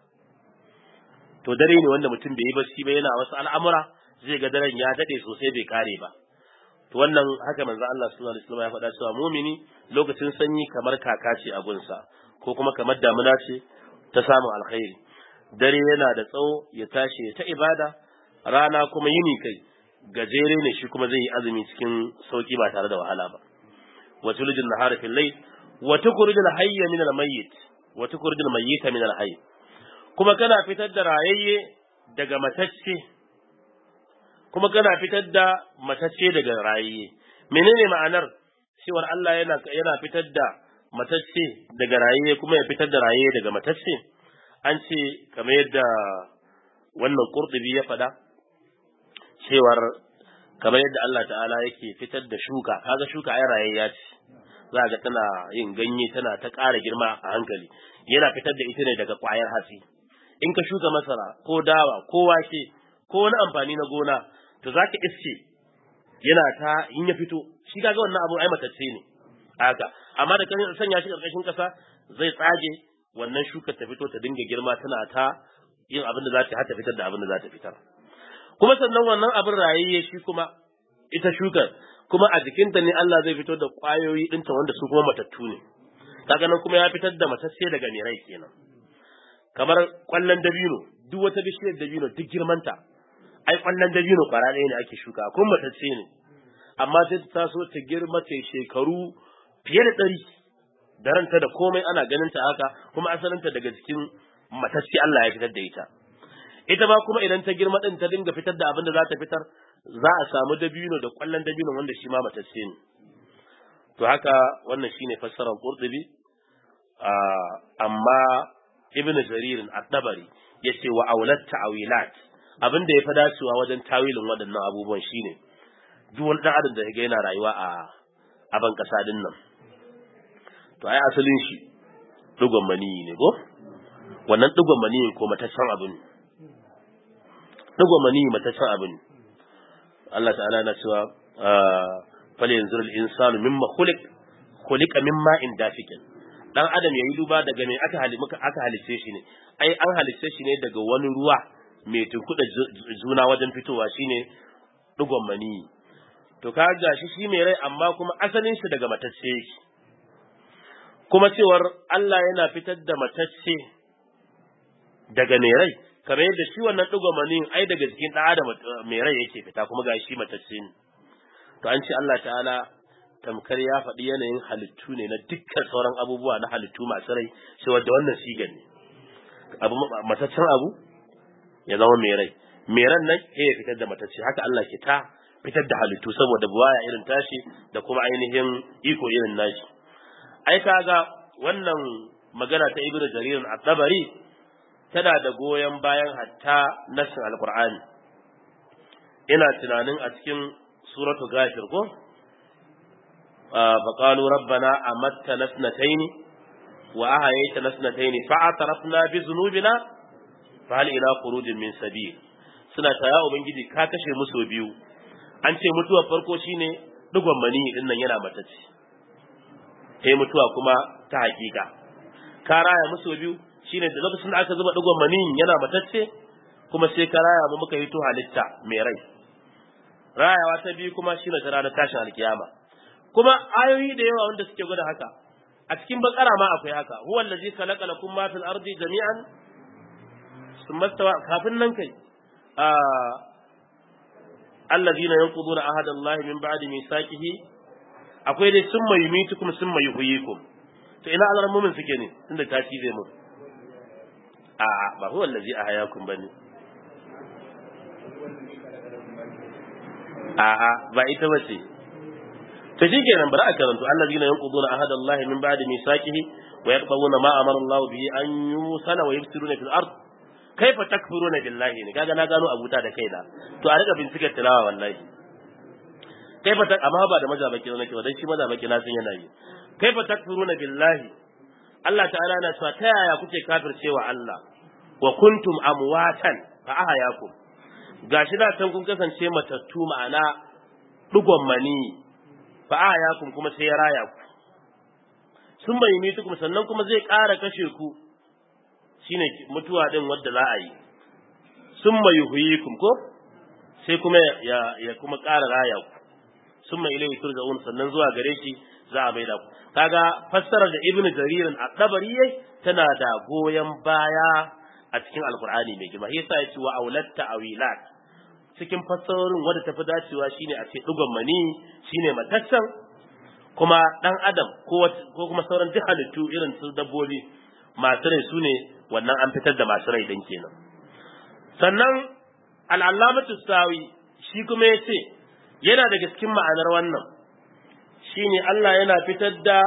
to dare ne wanda mutum bai yi bacci ba yana wasu al'amura zai ga daren ya dade sosai bai kare ba to wannan haka manzo Allah sallallahu alaihi wasallam ya faɗa cewa mumini lokacin sanyi kamar kaka ce a gunsa ko kuma kamar damuna ce ta samun alkhairi dare yana da tsawo ya tashi ya ta ibada rana kuma yini kai gajere ne shi kuma zai yi azumi cikin sauki ba tare da wahala ba wa tulijin nahara fil layl wa tukhrijul hayya min al mayyit wa tukhrijul mayyita min al hayy kuma kana fitar da rayayye daga matacce kuma kana fitar da matacce daga rayayye menene ma'anar cewar Allah yana yana fitar da matacce daga rayayye kuma ya fitar da rayayye daga matacce an ce kamar yadda wannan qurtubi ya faɗa cewar kamar yadda Allah ta'ala yake fitar da shuka kaga shuka ai rayayya ce za ga tana yin ganye tana ta ƙara girma a hankali yana fitar da ita ne daga ƙwayar hatsi in ka shuka masara ko dawa ko wake ko wani amfani na gona to zaka iske yana ta in ya fito shi kaga wannan abu ai matacce ne haka amma da kan sanya shi karkashin kasa zai tsage wannan shukar ta fito ta dinga girma tana ta yin abin da za ta hata fitar da abin da za ta fitar kuma sannan wannan abin rayayye shi kuma ita shukar kuma a jikinta ne Allah zai fito da ƙwayoyi ɗinta wanda su kuma matattu ne kaga nan kuma ya fitar da matacce daga mai rai kenan kamar ƙwallon dabino duk wata bishiyar dabino duk girmanta ai ƙwallon dabino ƙwara ɗaya ne ake shuka kuma matacce ne amma sai ta taso ta girma ta shekaru fiye da ɗari da ranta da komai ana ganin ta haka kuma asalinta daga cikin matacce Allah ya fitar da ita ita ma kuma idan ta girma din ta dinga fitar da abin da za ta fitar za a samu dabino da kwallon dabino wanda shi ma matacce ne to haka wannan shine fassarar Qurtubi amma Ibn Jarir at-Tabari yace wa aulat ta'wilat abin da ya fi dacewa wajen tawilin waɗannan abubuwan shine duk wani dan adam da ya ga yana rayuwa a a ban kasa din nan to ai asalin shi dugon maniyi ne ko wannan dugon maniyin ko mataccen abu ne dugon maniyi mataccen abu ne Allah ta'ala na cewa fal yanzur al-insanu mimma khuliq khuliqa mimma in dafikin dan adam yayi duba daga me aka hali muka aka halice shi ne ai an halice shi ne daga wani ruwa mai tunkuda juna wajen fitowa shine dugon maniyi to ka gashi shi mai rai amma kuma asalin shi daga matacce yake kuma cewar Allah yana fitar da matacce daga mai rai kamar yadda shi wannan manin ai daga jikin ɗan adam mai rai yake fita kuma ga shi matacce ne to an ce Allah ta'ala tamkar ya faɗi yanayin halittu ne na dukkan sauran abubuwa na halittu masu rai shi wadda wannan sigan ne abu mataccen abu ya zama mai rai mai ran nan ya fitar da matacce haka Allah ke ta fitar da halittu saboda buwaya irin tashi da kuma ainihin iko irin nashi ai kaga wannan magana ta ibnu jarir at-tabari tana da goyon bayan hatta nassin alqur'ani ina tunanin a cikin suratu ghafir ko fa qalu rabbana amattana sanatayn wa ahayaytana sanatayn fa atarafna bi dhunubina fa hal ila khurujin min sabil suna ta ya ubangiji ka kashe mu so biyu an ce mutuwar farko shine digon mani din nan yana matacce sai mutuwa kuma ta hakika ka raya musu biyu shine da lokacin da aka zuba digon mani yana matacce kuma sai ka raya mu muka hito halitta mai rai rayawa ta biyu kuma shine ta ranar tashin alkiyama kuma ayoyi da yawa wanda suke gwada haka a cikin bakara ma akwai haka huwa allazi khalaqa lakum ma fil ardi jami'an summa stawa kafin nan kai allazina yanquduna ahadallahi min ba'di mithaqihi akwai dai summa yumitukum summa yuhyikum to ina azar mumin suke ne tunda ta ci zai mu a ba huwa allazi ahyakum bane a a ba ita bace to shikenan bari a karanto allazina yanquduna ahadallahi min ba'di mithaqihi wa yaqbuna ma amara Allah bihi an yusala wa yufsiruna fil ard kaifa takfuruna billahi ne kaga na gano abuta da kaina to a rika bincikar tilawa wallahi kaifa ta amma ba da mazabaki nake ba dan shi mazabaki na sun yana yi kaifa takfuruna billahi Allah ta'ala na cewa ta yaya kuke kafircewa Allah wa kuntum amwatan fa ahayakum gashi da can kun kasance matattu ma'ana dugon mani fa ahayakum kuma sai ya raya ku sun bai mitukum sannan kuma zai ƙara kashe ku shine mutuwa din wadda za a yi sun mai yuhuyikum ko sai kuma ya, ya kuma ƙara raya ku sun mai ilai turja'un sannan zuwa gare shi za a maida ku kaga fassarar da ibn jaririn a dabari tana da goyon baya a cikin alkur'ani mai girma yasa ya ce wa aulatta awilat cikin fassarorin wadda tafi dacewa shine a ce dugon mani shine matassan kuma dan adam ko ko kuma sauran duk halittu irin su dabbobi masu rai su ne wannan an fitar da masu rai din kenan sannan al'allamatu sawi shi kuma ya ce yana daga cikin ma'anar wannan shine Allah yana fitar da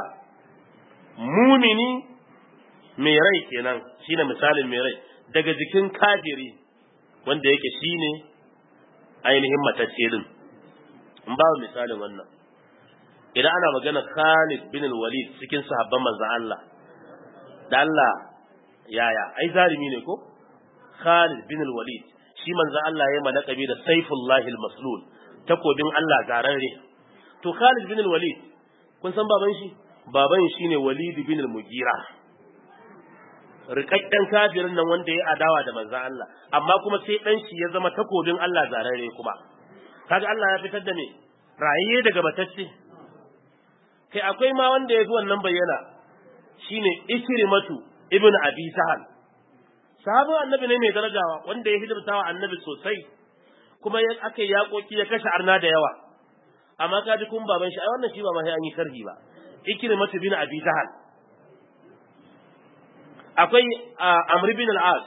mumini mai rai kenan shine misalin mai rai daga jikin kafiri wanda yake shine ainihin matacce din in ba misalin wannan idan ana magana Khalid bin Walid cikin sahabban manzon Allah da Allah yaya ai zalimi ne ko Khalid bin Walid shi manzo Allah ya malakabi da Saifullahi al-Maslul takobin Allah zararre to Khalid bin Walid kun san baban shi baban shi ne Walid bin al-Mugira rikakken kafirin nan wanda ya adawa da manzo Allah amma kuma sai dan shi ya zama takobin Allah zararre kuma kaga Allah ya fitar da me rayiye daga batacce kai akwai ma wanda ya fi wannan bayyana shine Ikrimatu ibn Abi Sahal sahabin annabi ne mai darajawa wanda ya hidimta wa annabi sosai kuma ya aka yaƙoƙi ya kashe arna da yawa amma ka ji kun baban shi ai wannan shi ba ma sai an yi karhi ba ikrimatu bin abi jahal akwai amr bin al-as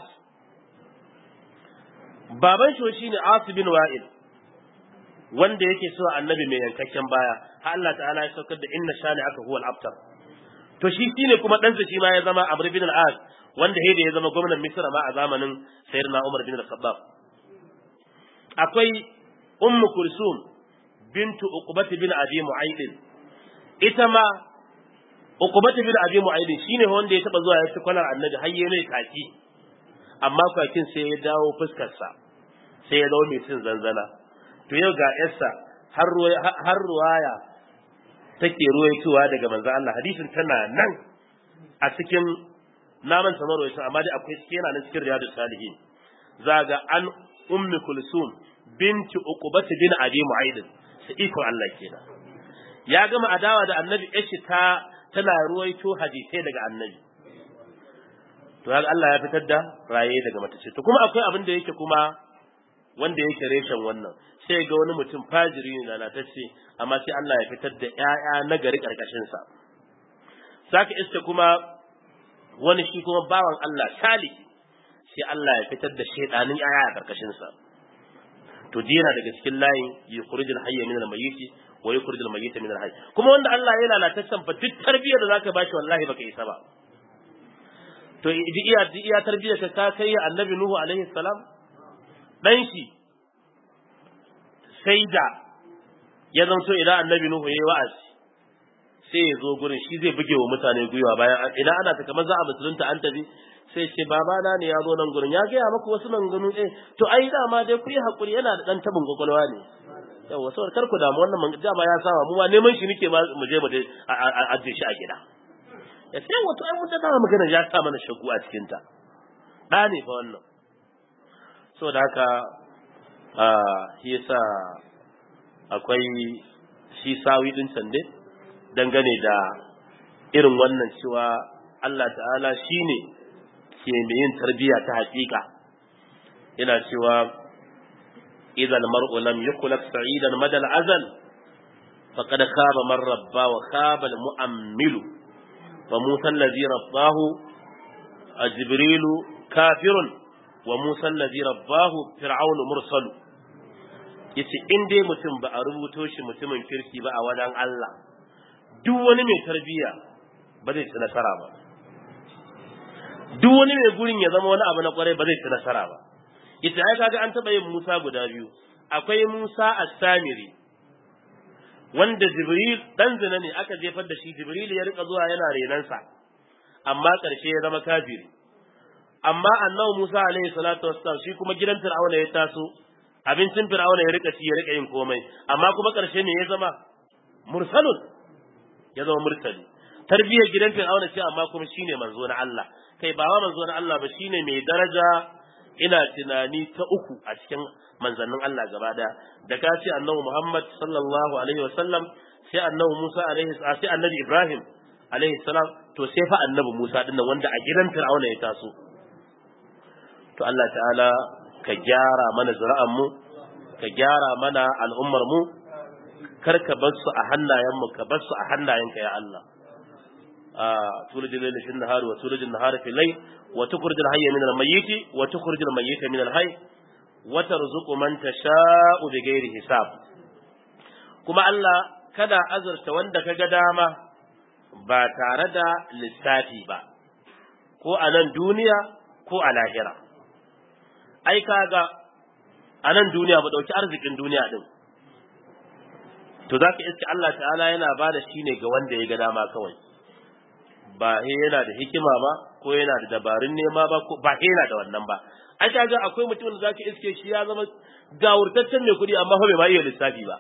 baban shi shine as bin wa'il wanda yake so annabi mai yankakken baya har Allah ta'ala ya saukar da inna shani aka huwal abtar to shi shine kuma ɗansa shi ma ya zama amr bin al-as wanda da ya zama gwamnan Misra ma a zamanin Sayyidina Umar bin Al-Khattab akwai Ummu Kulsum bintu Uqbah bin Abi Mu'ayd ita ma Uqbah bin Abi Mu'ayd shine wanda ya taba zuwa ya ci kwalar Annabi har yayi mai kaki amma kwakin sai ya dawo fuskar sa sai ya dawo mai cin zanzana to yau ga yarsa har har ruwaya take ruwaitowa daga manzo Allah hadisin tana nan a cikin naman samar wa amma dai akwai cikin yana nan cikin riyadus salihin zaga an ummi kulsum binti uqbah bin abi mu'ayd sai iko Allah kenan ya gama adawa da annabi yashi ta tana ruwaito hadisai daga annabi to haka Allah ya fitar da raye daga matace to kuma akwai abin da yake kuma wanda yake reshen wannan sai ga wani mutum fajiri ne lalatacce amma sai Allah ya fitar da ƴaƴa na gari karkashin sa saka iska kuma wani shi kuma bawan Allah salihi sai Allah ya fitar da shaidanin ƴaƴa a karkashin sa to dina daga cikin layin yukhrijul hayya min al-mayyit wa yukhrijul mayyita min al-hayy kuma wanda Allah ya lalataccen fa duk tarbiyyar da zaka bashi wallahi baka isa ba to idi iya di iya tarbiyyar ka kai annabi nuhu alaihi salam dan shi sai da ya zanto idan annabi nuhu yayi wa'azi sai ya zo gurin shi zai buge wa mutane gwiwa bayan idan ana ta kamar za a musulunta an tafi sai ce babana ne ya zo nan gurin ya gaya maku wasu maganganu eh to ai dama dai ku yi hakuri yana da dan tabin kwakwalwa ne yawa saboda kar ku damu wannan dama ya saba mu ma neman shi nake mu je mu ajiye shi a gida ya sai wato ai mun da magana ya sa mana shagu a cikin ta da ne fa wannan saboda haka a shi yasa akwai shi sawi din can dai dangane da irin wannan cewa Allah ta'ala shine ke mai yin tarbiyya ta hakika yana cewa إذا المرء لم يخلق سعيدا مدى الأزل فقد خاب من ربى وخاب المؤمل فموسى الذي رباه جبريل كافر وموسى الذي رباه فرعون مرسل yace in dai mutum ba a rubuto shi mutumin kirki ba a wajen Allah duk wani mai tarbiyya ba zai ci nasara ba duk wani mai gurin ya zama wani abu na kwarai ba zai ci nasara ba ita ai kaga an taba yin Musa guda biyu akwai Musa as-Samiri wanda Jibril dan zina ne aka jefar da shi Jibril ya rika zuwa yana renansa amma karshe ya zama kafiri amma annabi Musa alaihi salatu wassalam shi kuma gidan Fir'auna ya taso abincin Fir'auna ya rika ci ya rika yin komai amma kuma karshe ne ya zama mursalun ya zama murtali tarbiyyar gidan Fir'auna ce amma kuma shine manzo na Allah kai ba wa manzo na Allah ba shine mai daraja ina tunani ta uku a cikin manzannin Allah gaba daya da ka ce annabi Muhammad sallallahu alaihi wasallam sai annabi Musa alaihi sai annabi Ibrahim alaihi salam to sai fa annabi Musa dinnan wanda a gidan Fir'auna ya taso to Allah ta'ala ka gyara mana zuri'an mu ka gyara mana al'ummar mu kar ka bar su a hannayen mu ka bar su a hannayenka ya Allah تولد الليل في النهار وتولد النهار في الليل وتخرج الحي من الميت وتخرج الميت من الحي وترزق من تشاء بغير حساب kuma Allah kada azurta wanda ka ga dama ba tare da lissafi ba ko a nan duniya ko a lahira ai kaga a nan duniya ba dauki arzikin duniya din to zaka iske Allah ta'ala yana ba da shi ne ga wanda ya ga dama kawai ba he yana da hikima ba ko yana da dabarun nema ba ko ba he yana da wannan ba ai kaga akwai mutum da zaka iske shi ya zama gawurtaccen mai kuɗi amma fa bai ma iya lissafi ba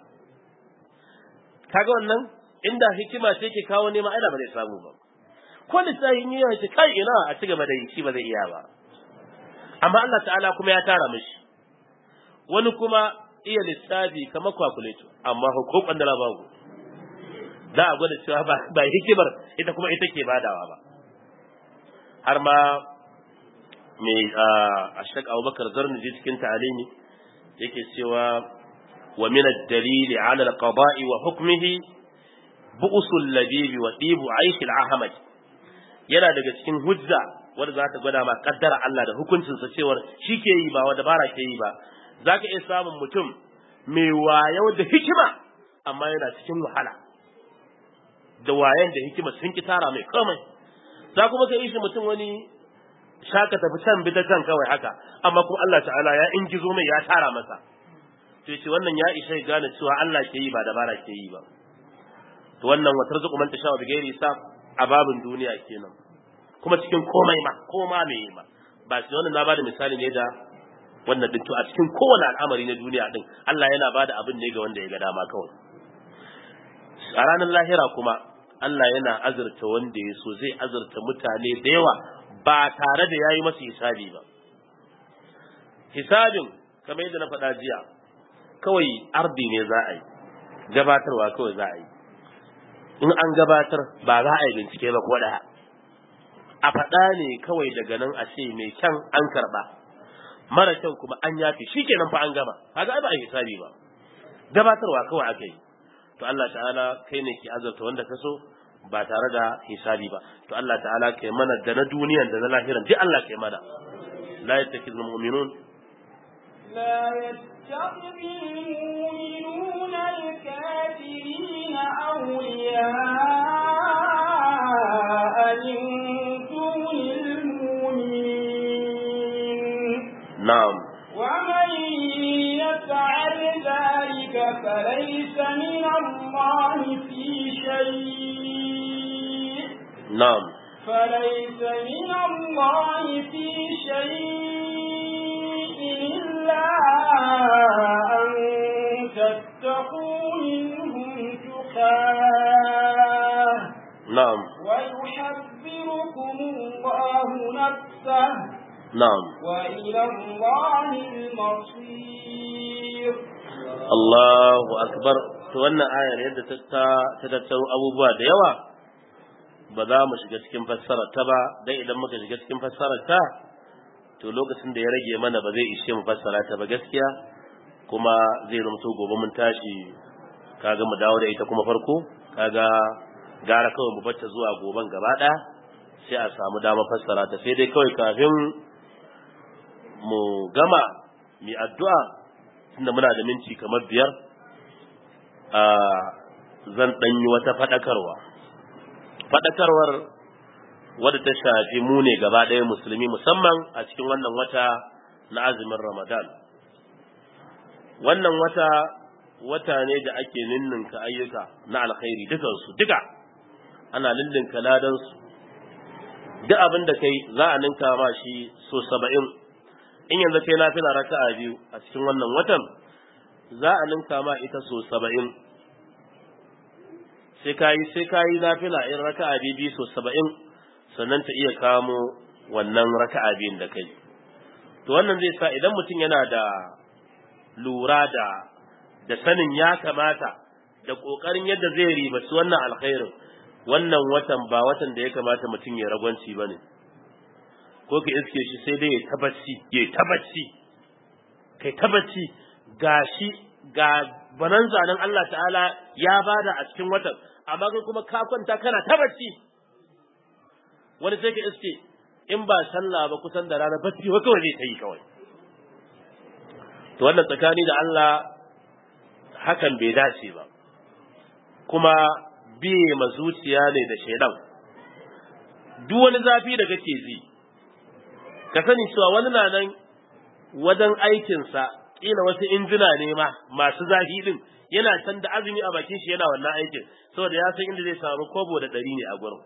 kaga wannan inda hikima ce ke kawo nema ai da ba zai samu ba ko lissafin yi ya ce kai ina a ci gaba da yi shi ba zai iya ba amma Allah ta'ala kuma ya tara mishi wani kuma iya lissafi kamar calculator amma ko kwandala babu za a gwada cewa ba hikimar ita kuma ita ke badawa ba har ma mai ashak abubakar zarnuji cikin ta'alimi yake cewa wa min ad-dalil ala al-qada'i wa hukmihi bu'sul labibi wa dibu aish al-ahmad yana daga cikin hujja wanda za ta gwada ma kaddara Allah da hukuncinsa cewar shi ke yi ba wanda bara ke yi ba zaka iya samun mutum mai wayo da hikima amma yana cikin wahala da wayan da hikima sun ki tara mai komai za kuma ka ishi mutum wani shaka tafi can bi ta can kawai haka amma kuma Allah ta'ala ya ingizo mai ya tara masa to yace wannan ya isha gane cewa Allah ke yi ba dabara ke yi ba to wannan wa tarzuqu man tasha bi ghairi hisab a babin duniya kenan kuma cikin komai ma koma me ma ba shi wannan na bada misali ne da wannan din to a cikin kowane al'amari na duniya din Allah yana bada abin ne ga wanda ya ga dama kawai a ranar lahira kuma Allah yana azurta wanda ya so zai azurta mutane da yawa ba tare da yayi masa hisabi ba hisabin kamar yadda na faɗa jiya kawai ardi ne za a yi gabatarwa kawai za a yi in an gabatar ba za a yi bincike ba ko ɗaya a faɗa ne kawai daga nan a ce mai kyan an karɓa mara kyan kuma an yafi shi kenan fa an gama kaga ai ba a hisabi ba gabatarwa kawai aka yi to Allah ta'ala kai ne ke azurta wanda ka so ba tare da hisabi ba to Allah ta'ala kai mana da na duniyan da na lahiran duk Allah kai mana la yattakhidul mu'minun لا يتخذ المؤمنون الكافرين أولياء من دون المؤمنين na'am ومن يفعل ذلك فليس من الله في شيء na'am فليس من الله في شيء إلا أن تتقوا منهم تقاه na'am ويحذركم الله نفسه na'am وإلى الله المصير Allahu akbar to wannan ayar yadda ta ta tattaro abubuwa da yawa ba za mu shiga cikin fassarar ta ba dan idan muka shiga cikin fassarar ta to lokacin da ya rage mana ba zai ishe mu fassara ta ba gaskiya kuma zai zamto gobe mun tashi kaga mu dawo da ita kuma farko kaga gara kawai mu bata zuwa goben gaba ɗaya sai a samu dama fassara ta sai dai kawai kafin mu gama mi addu'a tunda muna da minti kamar biyar a zan ɗanyi wata faɗakarwa faɗakarwar wadda ta shafi mu ne gaba ɗaya musulmi musamman a cikin wannan wata na azumin ramadan wannan wata wata ne da ake ninninka ayyuka na alkhairi dukansu duka ana ninninka ladansu duk abin da kai za a ninka ma shi so saba'in in yanzu kai na fila raka'a biyu a cikin wannan watan za a ninka ma ita so saba'in sai kayi sai kayi nafila in raka'a biyu so saba'in sannan ta iya kamo wannan raka'a biyun da kai to wannan zai sa idan mutum yana da lura da da sanin ya kamata da kokarin yadda zai ribaci wannan alkhairin wannan watan ba watan da ya kamata mutum ya ragwanci ba ne ko ka iske shi sai dai ya tabbaci ya tabbaci kai tabbaci gashi ga bananza nan Allah ta'ala ya bada a cikin watan amma kai kuma ka kwanta kana tabbaci wani sai ka iske in ba sallah ba kusan da rana bacci wa kawai zai ta yi kawai to wannan tsakani da Allah hakan bai dace ba kuma biye ma zuciya ne da shaidan duk wani zafi da kake ji ka sani cewa wani na nan wajen aikinsa kila wasu injina ne ma masu zafi din yana can da azumi a bakin shi yana wannan aikin saboda ya san inda zai samu kobo da ɗari ne a gurin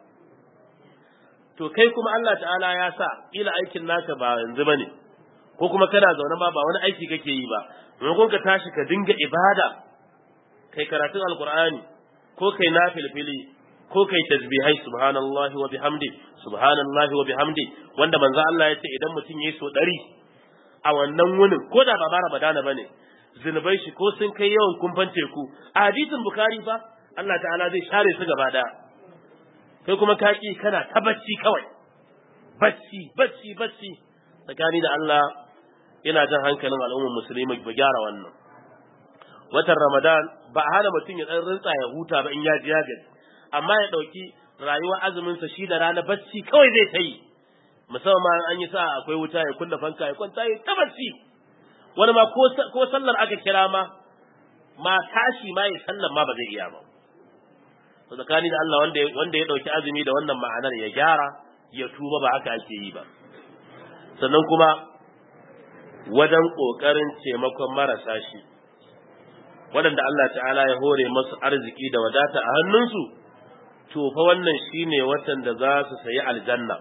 to kai kuma Allah ta'ala ya sa kila aikin naka ba yanzu bane ko kuma kana zaune ma ba wani aiki kake yi ba maimakon ka tashi ka dinga ibada kai karatun alqur'ani ko kai nafilfili ko kai tasbihai subhanallahi wa bihamdi subhanallahi wa bihamdi wanda manzo Allah ya ce idan mutum yayi so ɗari a wannan wunin ko da ba ba Ramadana bane zinubai shi ko sun kai yawan kumfan teku a hadisin Bukhari fa Allah ta'ala zai share su gaba daya kai kuma kaki kana ta bacci kawai bacci bacci bacci tsakani da Allah yana jan hankalin al'ummar musulmi ba gyara wannan watan Ramadan ba a hana mutum ya dan rintsa ya huta ba in ya ji ya gaji amma ya dauki rayuwar azumin sa shi da rana bacci kawai zai ta yi musamman an yi sa akwai wuta ya kunna fanka ya kwanta ya ta bacci wani ma ko sallar aka kira ma ma tashi ma ya sallar ma ba zai iya ba to tsakani da Allah wanda wanda ya dauki azumi da wannan ma'anar ya gyara ya tuba ba haka ake yi ba sannan kuma wajen kokarin taimakon marasa shi waɗanda Allah ta'ala ya hore masu arziki da wadata a hannunsu to fa wannan shine watan da za su sayi aljanna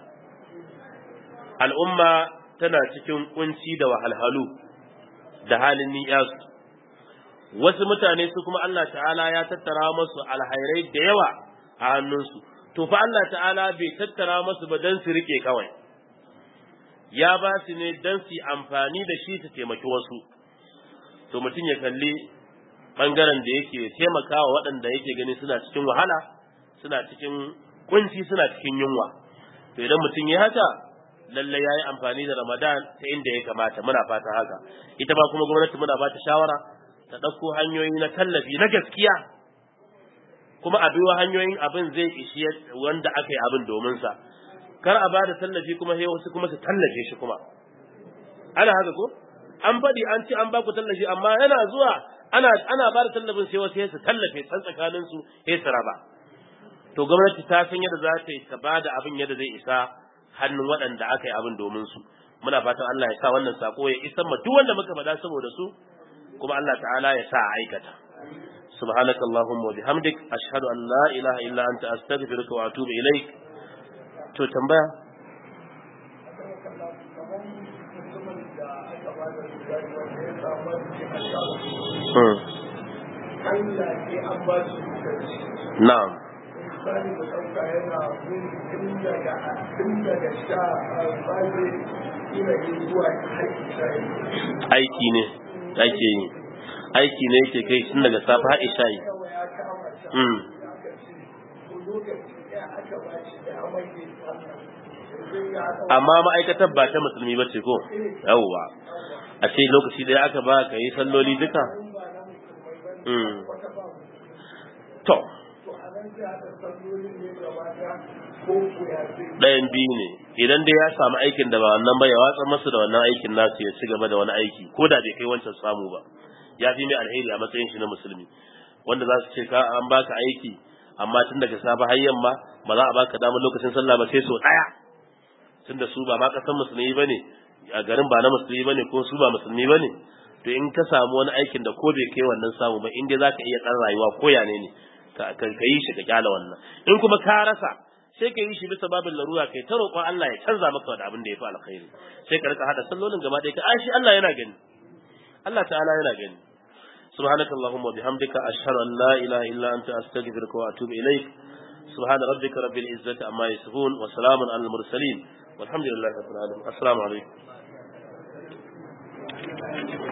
al'umma tana cikin kunci da wahalhalu da halin ni'yasu wasu mutane su kuma Allah ta'ala ya tattara masu alhairai da yawa a hannunsu to fa Allah ta'ala bai tattara masu ba dan su rike kawai ya ba su ne dan su amfani da shi su taimaki wasu to mutum ya kalli bangaren da yake taimakawa waɗanda yake gani suna cikin wahala suna cikin kunci suna cikin yunwa to idan mutum ya haka lallai ya yi amfani da ramadan ta inda ya kamata muna fata haka ita ba kuma gwamnati muna ba ta shawara ta ɗauko hanyoyi na tallafi na gaskiya kuma a biyo hanyoyin abin zai ishi wanda aka yi abin domin sa kar a ba da tallafi kuma sai wasu kuma su tallafe shi kuma ana haka ko an faɗi an ce an ba ku tallafi amma yana zuwa ana ana ba da tallafin sai wasu sai su tallafe tsan tsakanin su sai su raba to gwamnati ta san yadda za ta yi ta ba da abin yadda zai isa hannun waɗanda aka yi abin domin su muna fatan Allah ya sa wannan sako ya isa ma duk wanda muka faɗa saboda su kuma Allah ta'ala ya sa a aikata سبحانك اللهم وبحمدك أشهد أن لا إله إلا أنت أستغفرك وأتوب إليك to tambaya na'am misali da ɗauka yana bin tun daga tun daga sha baje ina yi zuwa har isha aiki ne ake yi aiki ne yake kai tun daga safe har isha yi kawai ya kama shi Mm. aka ce to lokaci ɗaya aka ba shi da amai da sallah yanzu ya haɗa amma ma'aikatar ba ta musulmi ba ce ko yawwa a ce lokaci ɗaya aka ba ka yi salloli duka to ɗayan biyu ne idan dai ya samu aikin da ba wannan ba ya watsa masa da wannan aikin nasu ya ci gaba da wani aiki ko da bai kai wancan samu ba ya fi mai alheri a matsayin shi na musulmi wanda za su ce ka an baka aiki amma tun daga safe har yamma ba za a baka damar lokacin sallah ba sai so ɗaya tunda su ba ma kasan musulmi bane a garin ba na musulmi bane ko su ba musulmi bane to in ka samu wani aikin da ko bai kai wannan samu ba in dai zaka iya kan rayuwa ko ya ne ne ka yi shi ka kyala wannan in kuma ka rasa sai ka yi shi bisa babin larura kai ta roƙon Allah ya canza maka da abin da ya fi alkhairi sai ka rika hada sallolin gaba ɗaya ka a shi Allah yana gani Allah ta'ala yana gani سبحانك اللهم وبحمدك أشهد أن لا إله إلا أنت أستغفرك وأتوب إليك سبحان ربك رب العزة عما يصفون وسلام على المرسلين والحمد لله رب العالمين السلام عليكم